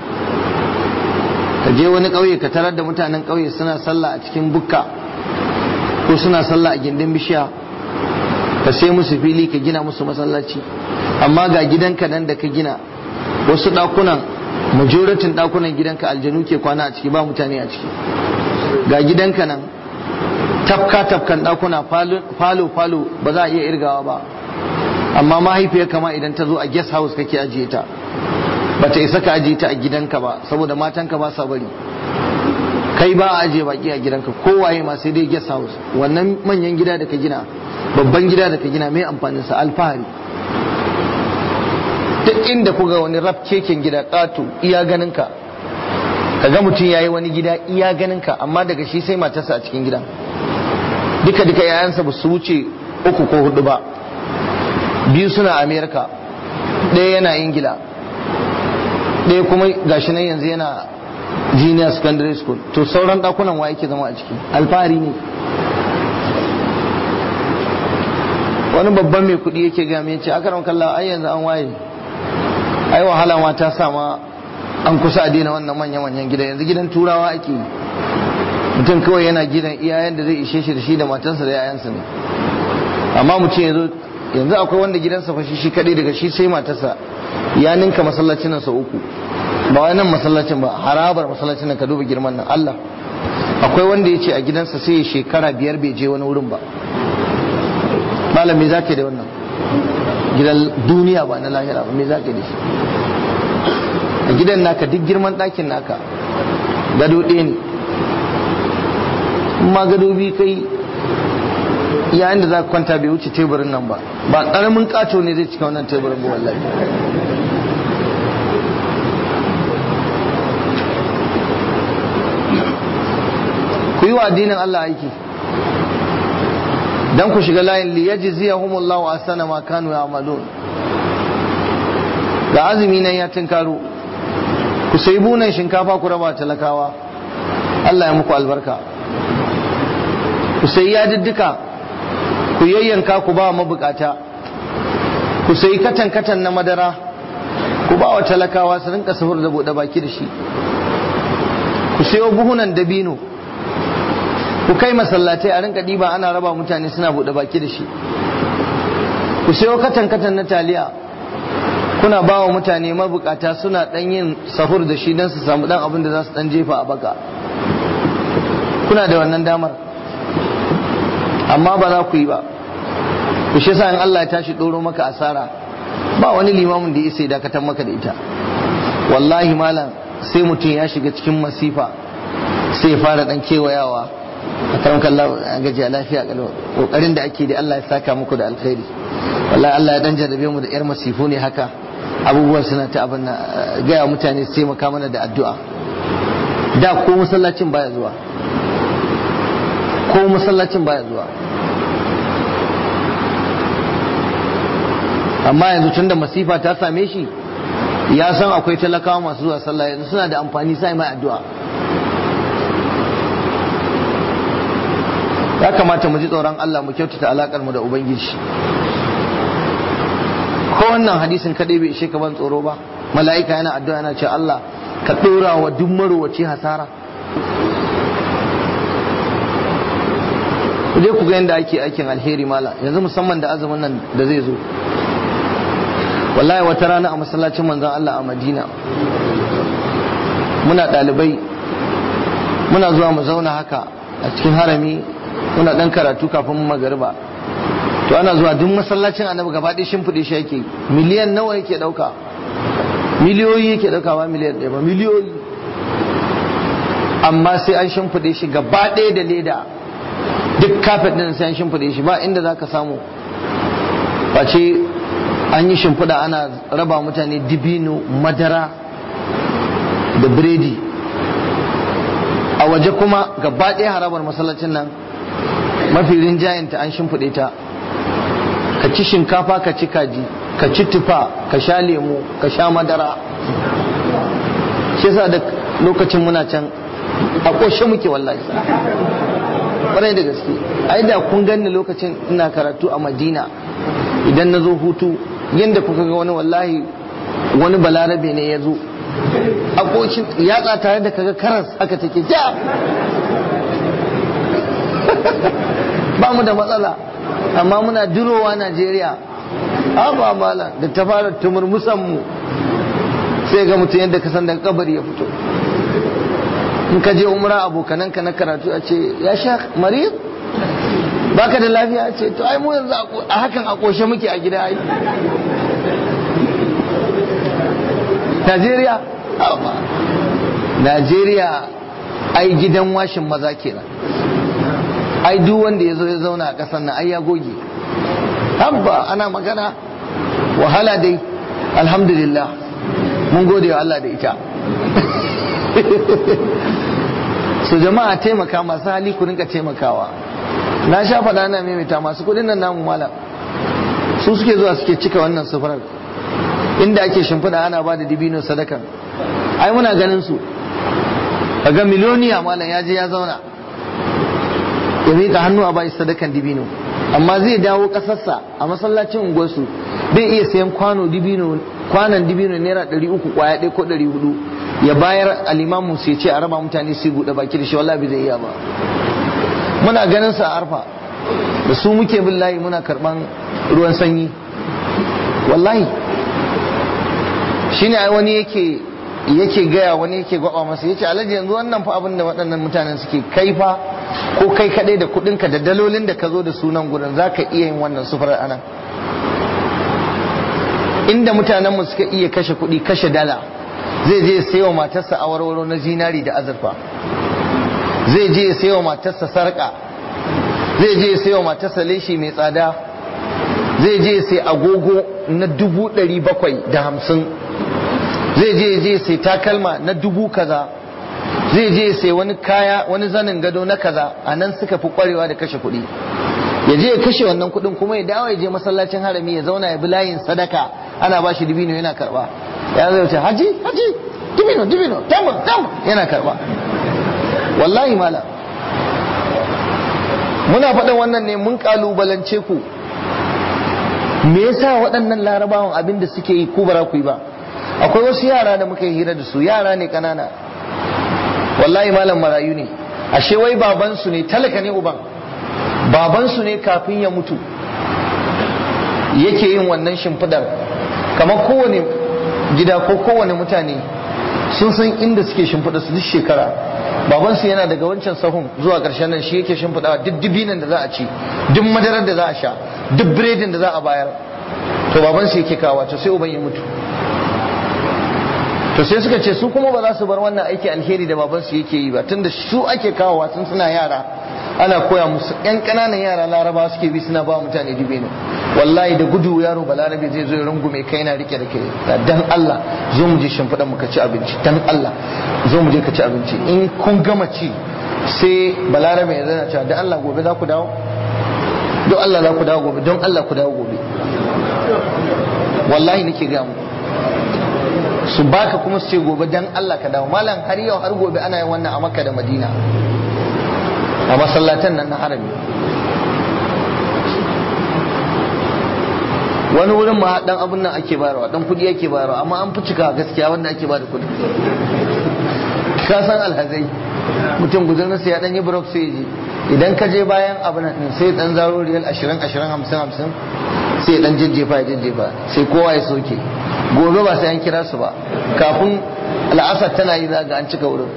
ka je wani ƙauye ka tarar da mutanen ƙauye suna sallah a cikin bukka ko suna sallah a gindin bishiya ka sai musu fili ka gina musu masallaci amma ga gidanka nan da ka gina wasu ɗakunan majoratin ɗakunan gidanka aljanu ke kwana a ciki ba mutane a ciki ga gidanka nan tafka tafkan ɗakuna falo falo ba za a iya irgawa ba amma mahaifiyar kama idan ta zo a guest house kake ajiye ta ba ta isa ka ajiye ta a gidanka ba saboda matanka ba sa bari kai ba a ajiye baki a gidanka kowaye ma sai dai guest house wannan manyan gida da ka gina babban gida da ka gina mai amfanin sa alfahari duk inda kuga wani raf keken gida ƙato iya ganin ka kaga mutum yayi wani gida iya ganin ka amma daga shi sai matarsa a cikin gidan duka duka yayansa ba su wuce uku ko hudu ba biyu suna amerika ɗaya yana ingila ɗaya kuma gashi nan yanzu yana junior secondary school to sauran ɗakunan wa yake zama a ciki alfahari ne wani babban mai kuɗi yake gami ya ce akaram kalla ai yanzu an waye ai wahala ma ta sama an kusa a daina wannan manya-manyan gida yanzu gidan turawa ake yi mutum kawai yana gidan iyayen da zai ishe shi da shi da matansa da 'ya'yansa ne amma mutum yanzu yanzu akwai wanda gidansa fa shi kadai daga shi sai matarsa ya ninka masallacin nan sau uku ba wai nan masallacin ba harabar masallacin nan ka duba girman nan Allah akwai wanda ya ce a gidansa sai ya shekara biyar bai je wani wurin ba malam me zaka da wannan gidan duniya ba na lahira ba me zaka da shi a gidan naka duk girman ɗakin naka gado ɗaya ne ma gado bi kai yayin da za ka kwanta bai wuce teburin nan ba ba ƙaramin ƙato ne zai cika wannan teburin ba wallahi ku yi wa addinin Allah aiki dan ku shiga layin li yajziyahumullahu ahsana ma kanu ya'malun ga azumi nan ya tinkaro ku sai bunan shinkafa ku raba talakawa Allah ya muku albarka ku sai yadiddika ku yayyanka ku ba mabukata ku sai katan katan na madara ku ba wa talakawa su rinka sahur da bude baki da shi ku sayo buhunan dabino ku kai masallatai a rinka diba ana raba mutane suna bude baki da shi ku sayo katan katan na taliya kuna ba wa mutane mabukata suna dan yin sahur da shi don su samu dan abin da za su dan jefa a baka kuna da wannan damar amma ba za ku yi ba ku shi sa in Allah ya tashi ɗoro maka asara ba wani limamin da ya sai dakatar maka da ita wallahi malam sai mutum ya shiga cikin masifa sai ya fara dan kewayawa a karan kallon a gajiya lafiya kalau kokarin da ake da Allah ya saka muku da alkhairi wallahi Allah ya dan jarrabe mu da yar masifu ne haka abubuwan suna ta abin gaya mutane su taimaka mana da addu'a da ko masallacin baya zuwa ko masallacin baya zuwa amma yanzu tun da masifa ta same shi ya san akwai talakawa masu zuwa sallah yanzu suna da amfani sai mai addu'a ya kamata mu ji tsoron Allah mu kyautata alakar mu da ubangiji ko wannan hadisin kadai bai ishe ka ban tsoro ba mala'ika yana addu'a yana ce Allah ka dora wa duk marowaci hasara ku je ku ga yadda ake aikin alheri mala yanzu musamman da azumin nan da zai zo wallahi wata rana a masallacin manzon Allah a Madina muna ɗalibai muna zuwa mu zauna haka a cikin harami muna ɗan karatu kafin magariba to ana zuwa duk masallacin annabi gaba ɗaya shimfiɗe shi yake miliyan nawa yake ɗauka miliyoyi yake ɗauka ba miliyan ɗaya ba miliyoyi amma sai an shimfiɗe shi gaba ɗaya da leda duk kafet ɗin sai an shimfiɗe shi ba inda za ka samu face an yi shimfiɗa ana raba mutane dibino madara da biredi a waje kuma gaba ɗaya harabar masallacin nan mafi rinjayenta an shimfiɗe ta ka ci shinkafa ka ci kaji ka ci tufa ka sha lemu ka sha madara shi yasa da lokacin muna can a ƙoshe muke wallahi ƙwarai da gaske ai da kun ganni lokacin ina karatu a madina idan na zo hutu yadda kuka ga wani wallahi wani balarabe ne ya zo a ƙoshin yatsa tare da kaga karas haka take ja ba mu da matsala amma muna durowa najeriya ba mala da ta fara tumurmusan mu sai ga mutum yadda ka san daga kabari ya fito in ka je umra abokananka na karatu a ce ya sha marid baka da lafiya ce to ai mu yanzu a hakan a koshe muke a gida ai Najeriya Najeriya ai gidan washin maza kenan ai duk wanda ya zo ya zauna a ƙasar nan ai ya goge habba ana magana wahala dai alhamdulillah mun gode wa Allah da ita su jama'a taimaka masu hali ku rinka taimakawa na sha faɗa na maimaita masu kuɗin nan namu malam su suke zuwa suke cika wannan sufurar inda ake shimfiɗa ana ba da dibino sadakan ai muna ganin su ga miliyoniya malam ya je ya zauna ya miƙa hannu a bai sadakan dibino amma zai dawo ƙasarsa a masallacin unguwarsu bai iya sayan kwano dibino kwanan dibino naira ɗari uku kwaya ɗaya ko ɗari hudu ya bayar alimamu su ya ce a raba mutane su buɗe baki da shi wallahi bai zai iya ba muna ganin sa a arfa da su muke bin layi muna karɓan ruwan sanyi wallahi shine ai wani yake yake gaya wani yake gwaba masa yace alhaji yanzu wannan fa abin da waɗannan mutanen suke kai fa ko kai kadai da kuɗinka da dalolin da ka zo da sunan gurin zaka iya yin wannan sufurar anan inda mutanen mu suka iya kashe kuɗi kashe dala zai je sayo matarsa awarwaro na zinari da azurfa zai je sayo matarsa sarka zai je sayo matarsa leshi mai tsada zai je sai agogo na dubu ɗari bakwai da hamsin zai je je sai takalma na dubu kaza zai je sai wani kaya wani zanin gado na kaza a nan suka fi kwarewa da kashe kuɗi ya je ya kashe wannan kuɗin kuma ya dawo ya je masallacin harami ya zauna ya bi layin sadaka ana ba shi dibino yana karba ya zai wuce haji haji dibino dibino tamur tamur yana karba wallahi mala muna faɗin wannan ne mun kalubalance ku me yasa waɗannan larabawan abin da suke yi ku bara ku yi ba akwai wasu yara da muka yi hira da su yara ne kanana wallahi malam marayu ne ashe wai babansu ne talaka ne uban babansu ne kafin ya mutu yake yin wannan shimfidar kamar kowane gida ko kowane mutane sun san inda suke shimfida su duk shekara babansu yana daga wancan sahun zuwa ƙarshen nan shi yake shimfiɗawa duk dibinan da za a ci duk madarar da za a sha duk biredin da za a bayar to babansu yake kawo to sai uban ya mutu to sai suka ce su kuma ba za su bar wannan aiki alheri da babansu yake yi ba tunda su ake kawowa tun suna yara ana koya musu yan ƙananan yara laraba suke bi suna ba mutane dibino wallahi da gudu yaro balarabe zai zo ya rungume kai na rike da kai dan Allah zo mu je shimfiɗan mu ka ci abinci dan Allah zo mu je ka ci abinci in kun gama ci sai balarabe ya zana cewa dan Allah gobe za ku dawo don Allah za ku dawo gobe don Allah ku dawo gobe wallahi nake ga mu su baka kuma su ce gobe dan Allah ka dawo malam har yau har gobe ana yin wannan a Makka da Madina a masallatan nan na harami wani wurin ma dan abun nan ake bayarwa dan kudi ake bayarwa amma an fi cika gaskiya wanda ake bada kudi ka san alhazai mutum guzurin sai ya dan yi brok sai ji idan ka je bayan abun nan sai dan zaro riyal 20 20 50 50 sai dan jajjefa ya jajjefa sai kowa ya soke gobe ba sai an kira su ba kafin al'asar tana yi zaga an cika wurin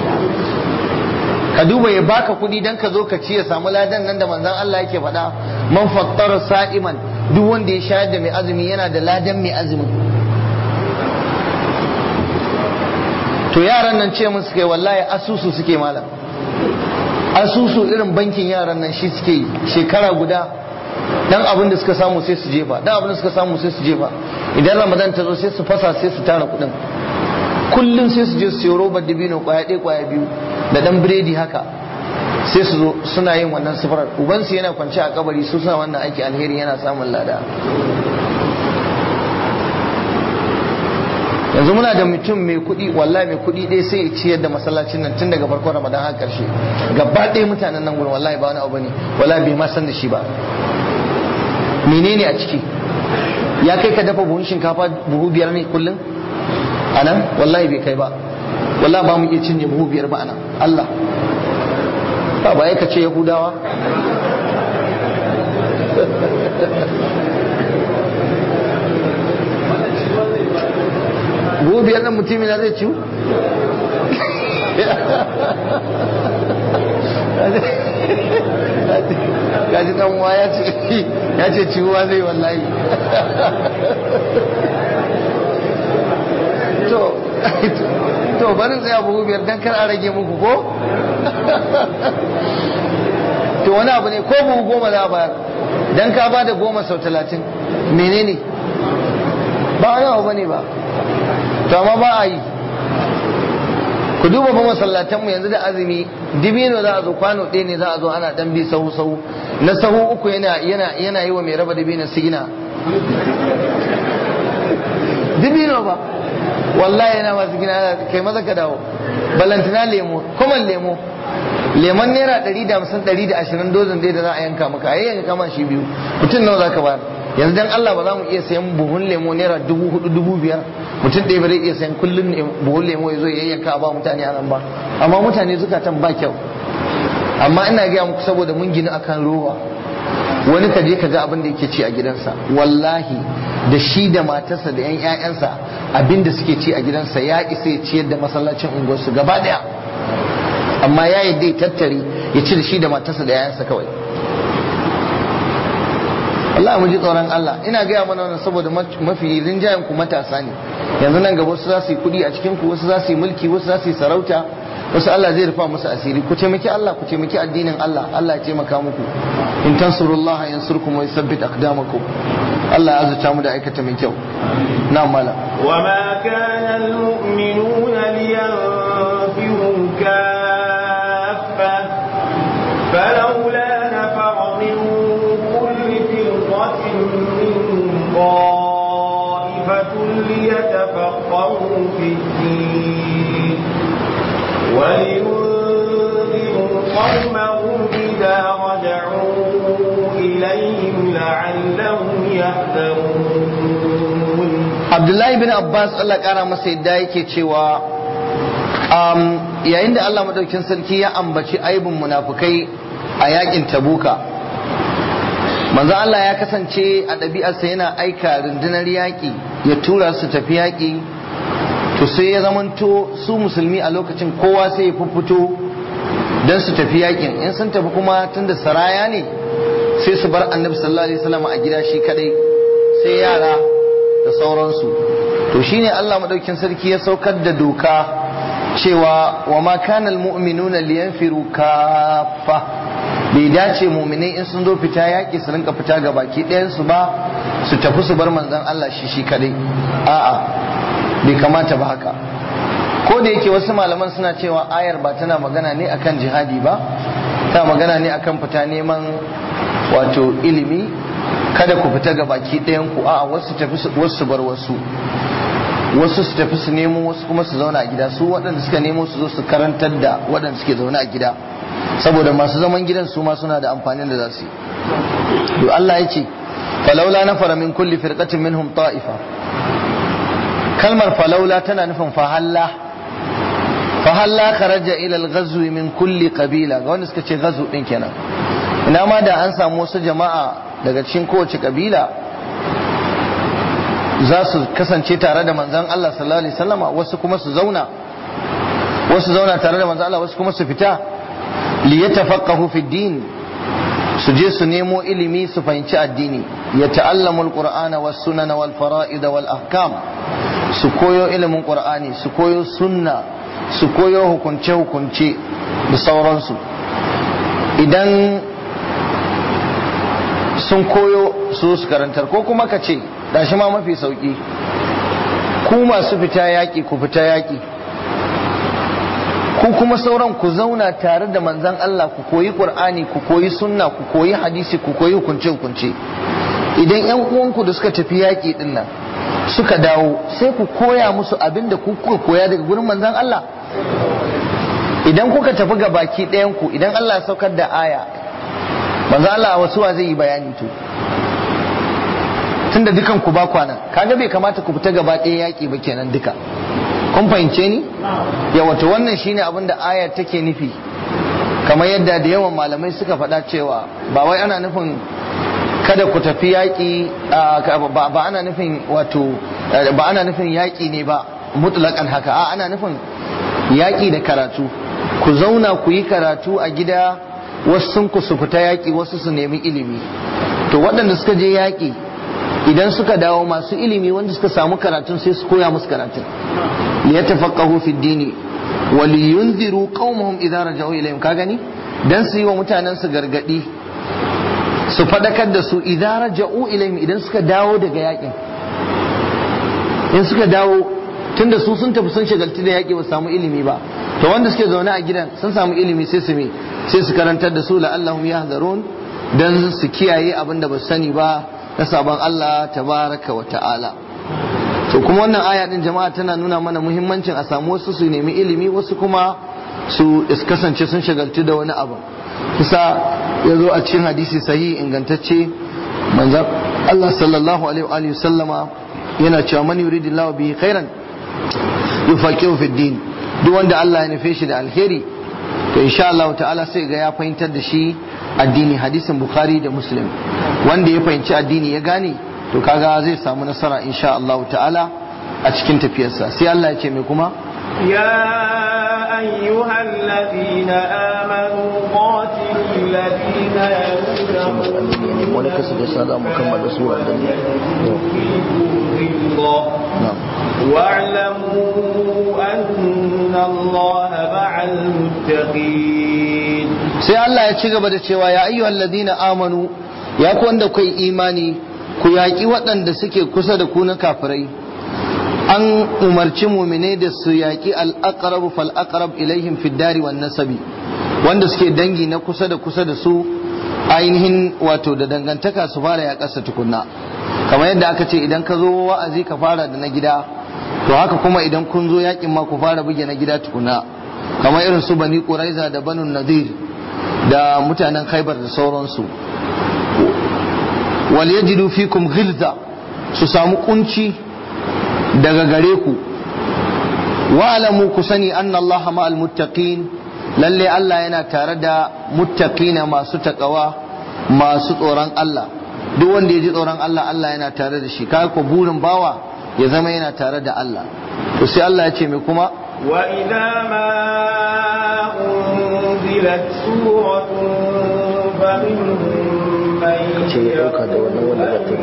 ka duba ya baka kuɗi dan ka zo ka ci ya samu ladan nan da manzon Allah yake faɗa man fattara sa'iman duk wanda ya shayar da mai azumi yana da ladan mai azumi to yaran nan ce musu kai wallahi asusu suke malam asusu irin bankin yaran nan shi suke yi shekara guda dan abin da suka samu sai su jefa dan abin da suka samu sai su jefa idan ramadan ta zo sai su fasa sai su tara kuɗin kullum sai su je su siyo robar dabino kwaya ɗaya kwaya biyu da dan biredi haka sai su zo suna yin wannan sifarar ubansu yana kwance a kabari su suna wannan aiki alheri yana samun lada yanzu muna da mutum mai kuɗi wallahi mai kuɗi ɗaya sai ya ciyar da masallacin nan tun daga farkon ramadan har ƙarshe gaba ɗaya mutanen nan gurin wallahi ba wani abu ne wallahi bai ma san da shi ba menene a ciki ya kai ka dafa buhun shinkafa buhu biyar ne kullum a nan wallahi bai kai ba wallahi ba mu iya cinye buhu biyar ba a nan Allah ba ba ka ce yahudawa buhu biyar nan mutum na zai ciwu gaji dan uwa ya ce ya ce ciwuwa zai wallahi to to barin tsaya buhu biyar dan kar a rage muku ko to wani abu ne ko buhu goma za a bayar dan ka ba da goma sau talatin menene ba wani abu bane ba to amma ba a yi ku duba fa masallatan mu yanzu da azumi dibino za a zo kwano ɗaya ne za a zo ana dan bi sahu sahu na sahu uku yana yana yana yi wa mai raba dibino sigina dibino ba wallahi yana masu gina kai maza ka dawo balantana lemo kuma lemo lemon naira ɗari da hamsin ɗari da ashirin dozin dai da za a yanka maka a yanka kama shi biyu mutum nawa za ka bayar yanzu dan Allah ba za mu iya sayan buhun lemo naira dubu hudu dubu biyar mutum ɗaya ba zai iya sayan kullum buhun lemo ya zo ya yanka a ba mutane a nan ba amma mutane zukatan ba kyau amma ina gaya muku saboda mun gina akan rowa wani ka je ka ga abin da yake ci a gidansa wallahi da shi da matarsa da 'yan 'ya'yansa abin da suke ci a gidansa ya isa ya ciyar da masallacin unguwarsu gaba daya amma ya yi dai tattare ya ci da shi da matarsa da 'ya'yansa kawai Allah mu ji tsoron Allah ina gaya mana wannan saboda mafi rinjayen ku matasa ne yanzu nan gaba wasu za su yi kuɗi a cikin ku wasu za su yi mulki wasu za su yi sarauta wasu Allah zai rufa musu asiri ku taimaki Allah ku taimaki addinin Allah Allah ya taimaka muku in tansurullaha yansurkum wa yuthabbit aqdamakum Allah ya azurta mu da aikata mai kyau na mala وما كان المؤمنون لينفروا كافة فلولا نفر من كل فرقة منهم طائفة ليتفقهوا في الدين ولينذروا قومهم إذا رجعوا إليهم لعلهم يحذرون Abdullahi bin Abbas Allah kara masa yadda yake cewa um, yayin da Allah madaukin sarki ya ambaci aibin munafukai a yakin tabuka manzo Allah ya kasance a ɗabi'arsa yana aika rundunar yaƙi ya tura su tafi yaƙi to sai ya zamanto su musulmi a lokacin kowa sai ya fito don su tafi yaƙin in sun tafi kuma tunda saraya ne sai su bar annabi sallallahu alaihi wasallam a gida shi kadai sai yara da sauransu to shine Allah madaukin sarki ya saukar da doka cewa wa ma kana almu'minuna liyanfiru kaffa bai dace mu'minai in sun zo fita yaki su rinka fita ga baki ɗayan su ba su tafi su bar manzon Allah shi shi kadai a'a bai kamata ba haka ko da yake wasu malaman suna cewa ayar ba tana magana ne akan jihadi ba ta magana ne akan fita neman wato ilimi kada ku fita ga baki ɗayan ku a'a wasu tafi wasu bar wasu wasu su tafi su nemo wasu kuma su zauna a gida su waɗanda suka nemo su zo su karantar da waɗanda suke zaune a gida saboda masu zaman gidan su ma suna da amfanin da za su yi to Allah ya ce falaula nafara min kulli firqatin minhum ta'ifa kalmar falaula tana nufin fahalla fahalla kharaja ila al-ghazwi min kulli qabila ga wanda suka ce ghazw din kenan ina ma da an samu wasu jama'a daga cikin kowace kabila za su kasance tare da manzan Allah sallallahu alaihi wasallama wasu kuma su zauna wasu zauna tare da manzan Allah wasu kuma su fita li yatafaqahu fi din su je su nemo ilimi su fahimci addini ya ta'allamu alqur'ana was sunana wal fara'id wal ahkam su koyo ilimin qur'ani su koyo sunna su koyo hukunce hukunce da sauransu idan sun koyo su su karantar ko kuma ka ce shi ma mafi sauki ku masu fita yaƙi ku fita yaƙi ku kuma sauran ku zauna tare da manzan Allah ku koyi Qur'ani ku koyi sunna ku koyi hadisi ku koyi hukunce hukunce idan yan uwanku da suka tafi yaƙi din nan suka dawo sai ku koya musu abin da ku kuka koya daga gurin manzon Allah idan kuka tafi ga baki ɗayan ku idan Allah ya saukar da aya manzon Allah a wasu wa zai yi bayani to tunda dukan ku ba kwana kaga bai kamata ku fita gaba ɗaya yaƙi ba kenan duka kun fahimce ni yawa to wannan shine abin da ayar take nufi kamar yadda da yawan malamai suka faɗa cewa ba wai ana nufin kada ku tafi yaƙi ba ana nufin wato ba ana nufin yaƙi ne ba mutlaƙan haka a ana nufin yaƙi da karatu ku zauna ku yi karatu a gida wasu sun ku su fita yaƙi wasu su nemi ilimi to waɗanda suka je yaƙi idan suka dawo masu ilimi wanda suka samu karatun sai su koya musu karatun liyatafaqahu fi dini wa liyunziru qaumahum idza raja'u ilayhim ka gani dan su yi wa mutanen su gargadi su fadakar da su idza raja'u ilayhim idan suka dawo daga yakin in suka dawo tunda su sun tafi sun shagalti da yaki ba su samu ilimi ba to wanda suke zaune a gidan sun samu ilimi sai su me sai su karantar da su la'allahum yahdharun dan su kiyaye abin da ba su sani ba na sabon Allah tabaraka wa ta'ala to kuma wannan aya din jama'a tana nuna mana muhimmancin a samu wasu su nemi ilimi wasu kuma su kasance sun shagaltu da wani abu kusa ya zo a cikin hadisi sahihi ingantacce manzan Allah sallallahu alaihi wa sallama yana cewa man yuridillahu bihi khairan yufaqihu fid din duk wanda Allah ya nufe shi da alheri to insha Allah ta'ala sai ga ya fahimtar da shi addini hadisin bukhari da muslim wanda ya fahimci addini ya gane to kaga zai samu nasara insha Allah ta'ala a cikin tafiyarsa sai Allah ya ce mai kuma يا أيها الذين آمنوا قاتلوا الذين يلونهم wani kasa da sa za mu kammala sura da ne واعلموا أن الله مع المتقين sai Allah ya ci gaba da cewa ya ayyuhal ladina amanu ya ku wanda kai imani ku yaƙi waɗanda suke kusa da ku na kafirai an umarci mumine da su yaƙi al-aqrab fal aqrab ilaihim fid dari wan nasabi wanda suke dangi na kusa da kusa da su ainihin wato da dangantaka su fara yaƙarsa tukunna kamar yadda aka ce idan ka zo wa'azi ka fara da na gida to haka kuma idan kun zo yaƙin ma ku fara buge na gida tukunna kamar irin su bani quraiza da banu nadir da mutanen khaibar da sauransu wal yajidu fikum ghilza su samu kunci daga gare ku wa'lamu ku sani anna Allah ma'al muttaqin lalle Allah yana tare da muttaqina masu takawa masu tsoron Allah duk wanda ya ji tsoron Allah Allah yana tare da shi kaga ko burin bawa ya zama yana tare da Allah to sai Allah ya ce mai kuma وإذا ما أنزلت سورة فمنهم من يقول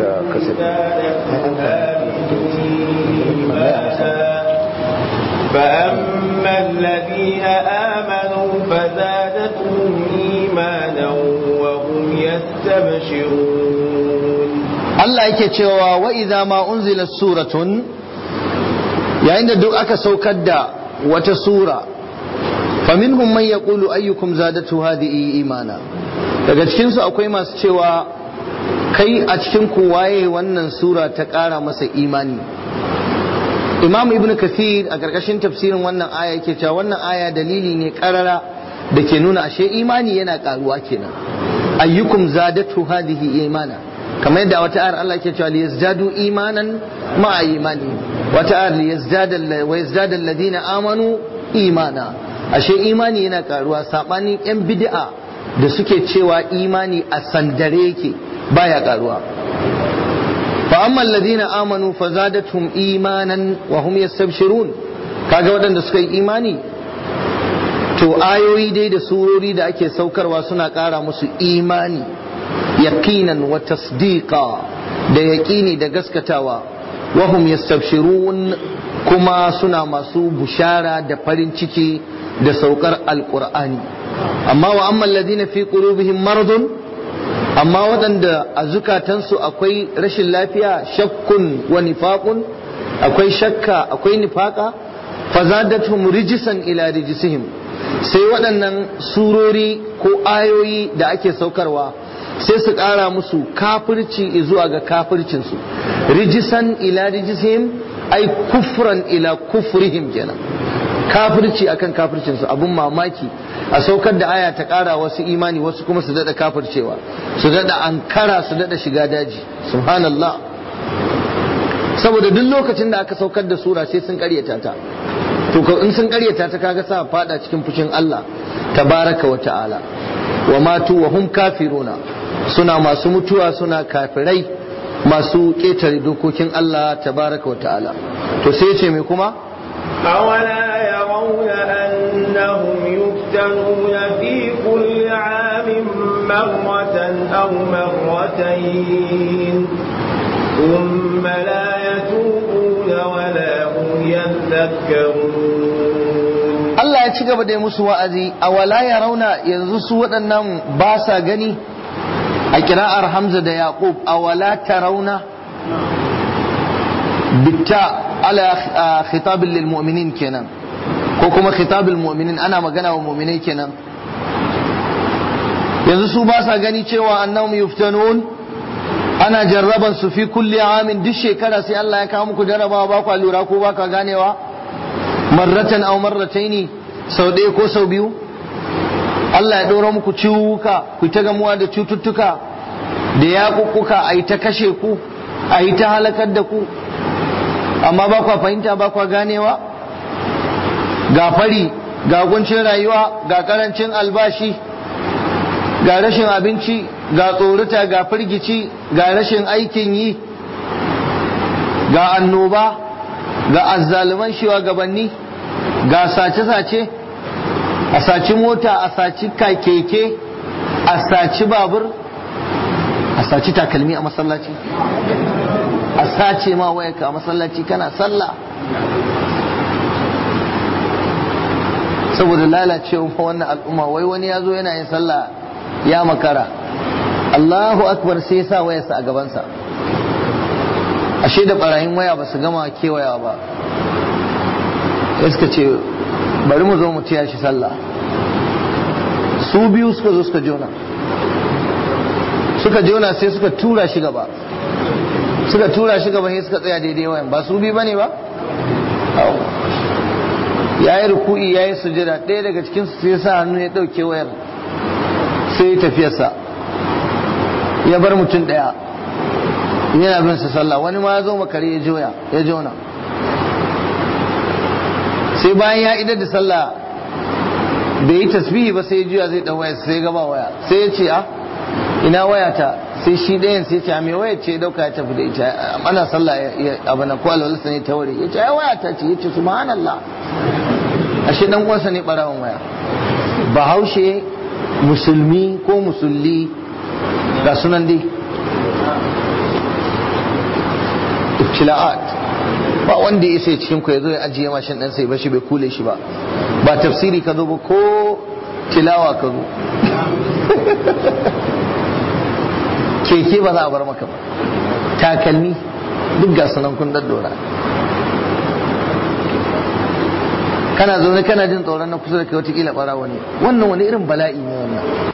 فأما الذين آمنوا فزادتهم إيمانا وهم يستبشرون Allah yake cewa wa idza ma unzilat suratun yayin da duk aka saukar da wata sura faminhum man yaqulu ayyukum zadatu hadhihi imana daga cikin su akwai masu cewa kai a cikin ku waye wannan sura ta ƙara masa imani Imam Ibn Kathir a ƙarƙashin tafsirin wannan aya yake cewa wannan aya dalili ne ƙarara da ke nuna ashe imani yana ƙaruwa kenan ayyukum zadatu hadhihi imana kamar yadda wata ayar Allah ke cewa liyazdadu imanan ma imani wata ayar liyazdada wa yazdada alladhina amanu imana ashe imani yana karuwa sabanin yan bid'a da suke cewa imani a sandare yake baya karuwa fa amma alladhina amanu fazadatuhum imanan wa hum yastabshirun kaga waɗanda suka yi imani to ayoyi dai da surori da ake saukarwa suna ƙara musu imani yaqinan wa tasdiqa da yaqini da gaskatawa wa hum yastabshirun kuma suna masu bushara da farin ciki da saukar alqur'ani amma wa amma alladhina fi qulubihim maradun amma waɗanda a zukatansu akwai rashin lafiya shakkun wa nifaqun akwai shakka akwai nifaqa fazadatuhum rijisan ila rijisihim sai waɗannan surori ko ayoyi da ake saukarwa sai su ƙara musu kafirci zuwa ga kafircinsu rijisan ila rijisihim ai kufran ila kufrihim kenan kafirci akan kafircinsu abun mamaki a saukar da aya ta ƙara wasu imani wasu kuma su daɗa kafircewa su daɗa ankara su daɗa shiga daji subhanallah saboda duk lokacin da aka saukar da sura sai sun ƙaryata ta to in sun ƙaryata ta kaga sa fada cikin fushin Allah tabaraka wa ta'ala wa matu wa hum kafiruna suna masu mutuwa suna kafirai masu ƙetare dokokin Allah tabaraka wa ta'ala to sai ce mai kuma أولا يرون أنهم يفتنون في كل عام مرة أو مرتين ثم لا يتوبون ولا هم يذكرون Allah ya ci gaba da musu wa'azi a wala ya rauna yanzu su waɗannan ba sa gani a kira'ar Hamza da Yaqub a wala ta rauna bitta ala khitabin lil mu'minin kenan ko kuma khitabul mu'minin ana magana wa mu'minai kenan yanzu su ba sa gani cewa annahum yuftanun ana jarraban su fi kulli amin duk shekara sai Allah ya kawo muku jarrabawa ba ku lura ko ba ka ganewa marratan aw marrataini sau ɗaya ko sau biyu Allah ya ɗora muku ciwuka ku ta gamuwa da cututtuka da yaƙuƙuka a yi ta kashe ku a yi ta halakar da ku amma ba kwa fahimta ba kwa ganewa ga fari ga guncin rayuwa ga karancin albashi ga rashin abinci ga tsorata ga firgici ga rashin aikin yi ga annoba ga azzaluman gabanni ga sace-sace a saci mota a saci keke a saci babur a saci takalmi a masallaci a sace ma wayarka a masallaci kana sallah saboda lalacewa wannan al'umma wai wani ya zo yana yin sallah ya makara Allahu akbar sai ya sa wayarsa a gabansa ashe da barayin waya ba su gama kewaya ba ya suka ce bari mu zo mu tiya shi sallah su biyu suka zo suka jona suka jona sai suka tura shi gaba suka tura shi gaba sai suka tsaya daidai wayan ba su biyu bane ba ya yi ruku'i ya yi sujada ɗaya daga cikin su sai sa hannu ya ɗauke wayar sai ya tafiyarsa ya bar mutum ɗaya yana bin sa sallah wani ma ya zo makare ya joya ya jona sai bayan ya idar da sallah bai yi tasbihi ba sai ya juya zai ɗan waya sai gaba waya sai ya ce a ina waya ta sai shi ɗayan sai ce a mai waya ce ya ɗauka ya tafi da ita ana sallah ya abu na kwallo lissa ne ta wuri ya ce ai waya ta ce ya ce subhanallah ashe dan uwansa ne barawan waya bahaushe musulmi ko musulli ga sunan dai ibtila'at ba wanda ya sai cikin ku ya zo ya ajiye mashin ɗansa ya bashi bai kule shi ba ba tafsiri ka zo ba ko tilawa ka zo keke ba za a bar maka ba takalmi duk ga sunan kun daddora kana zaune kana jin tsoron na kusa da kai watakila ɓarawa ne wannan wani irin bala'i ne wannan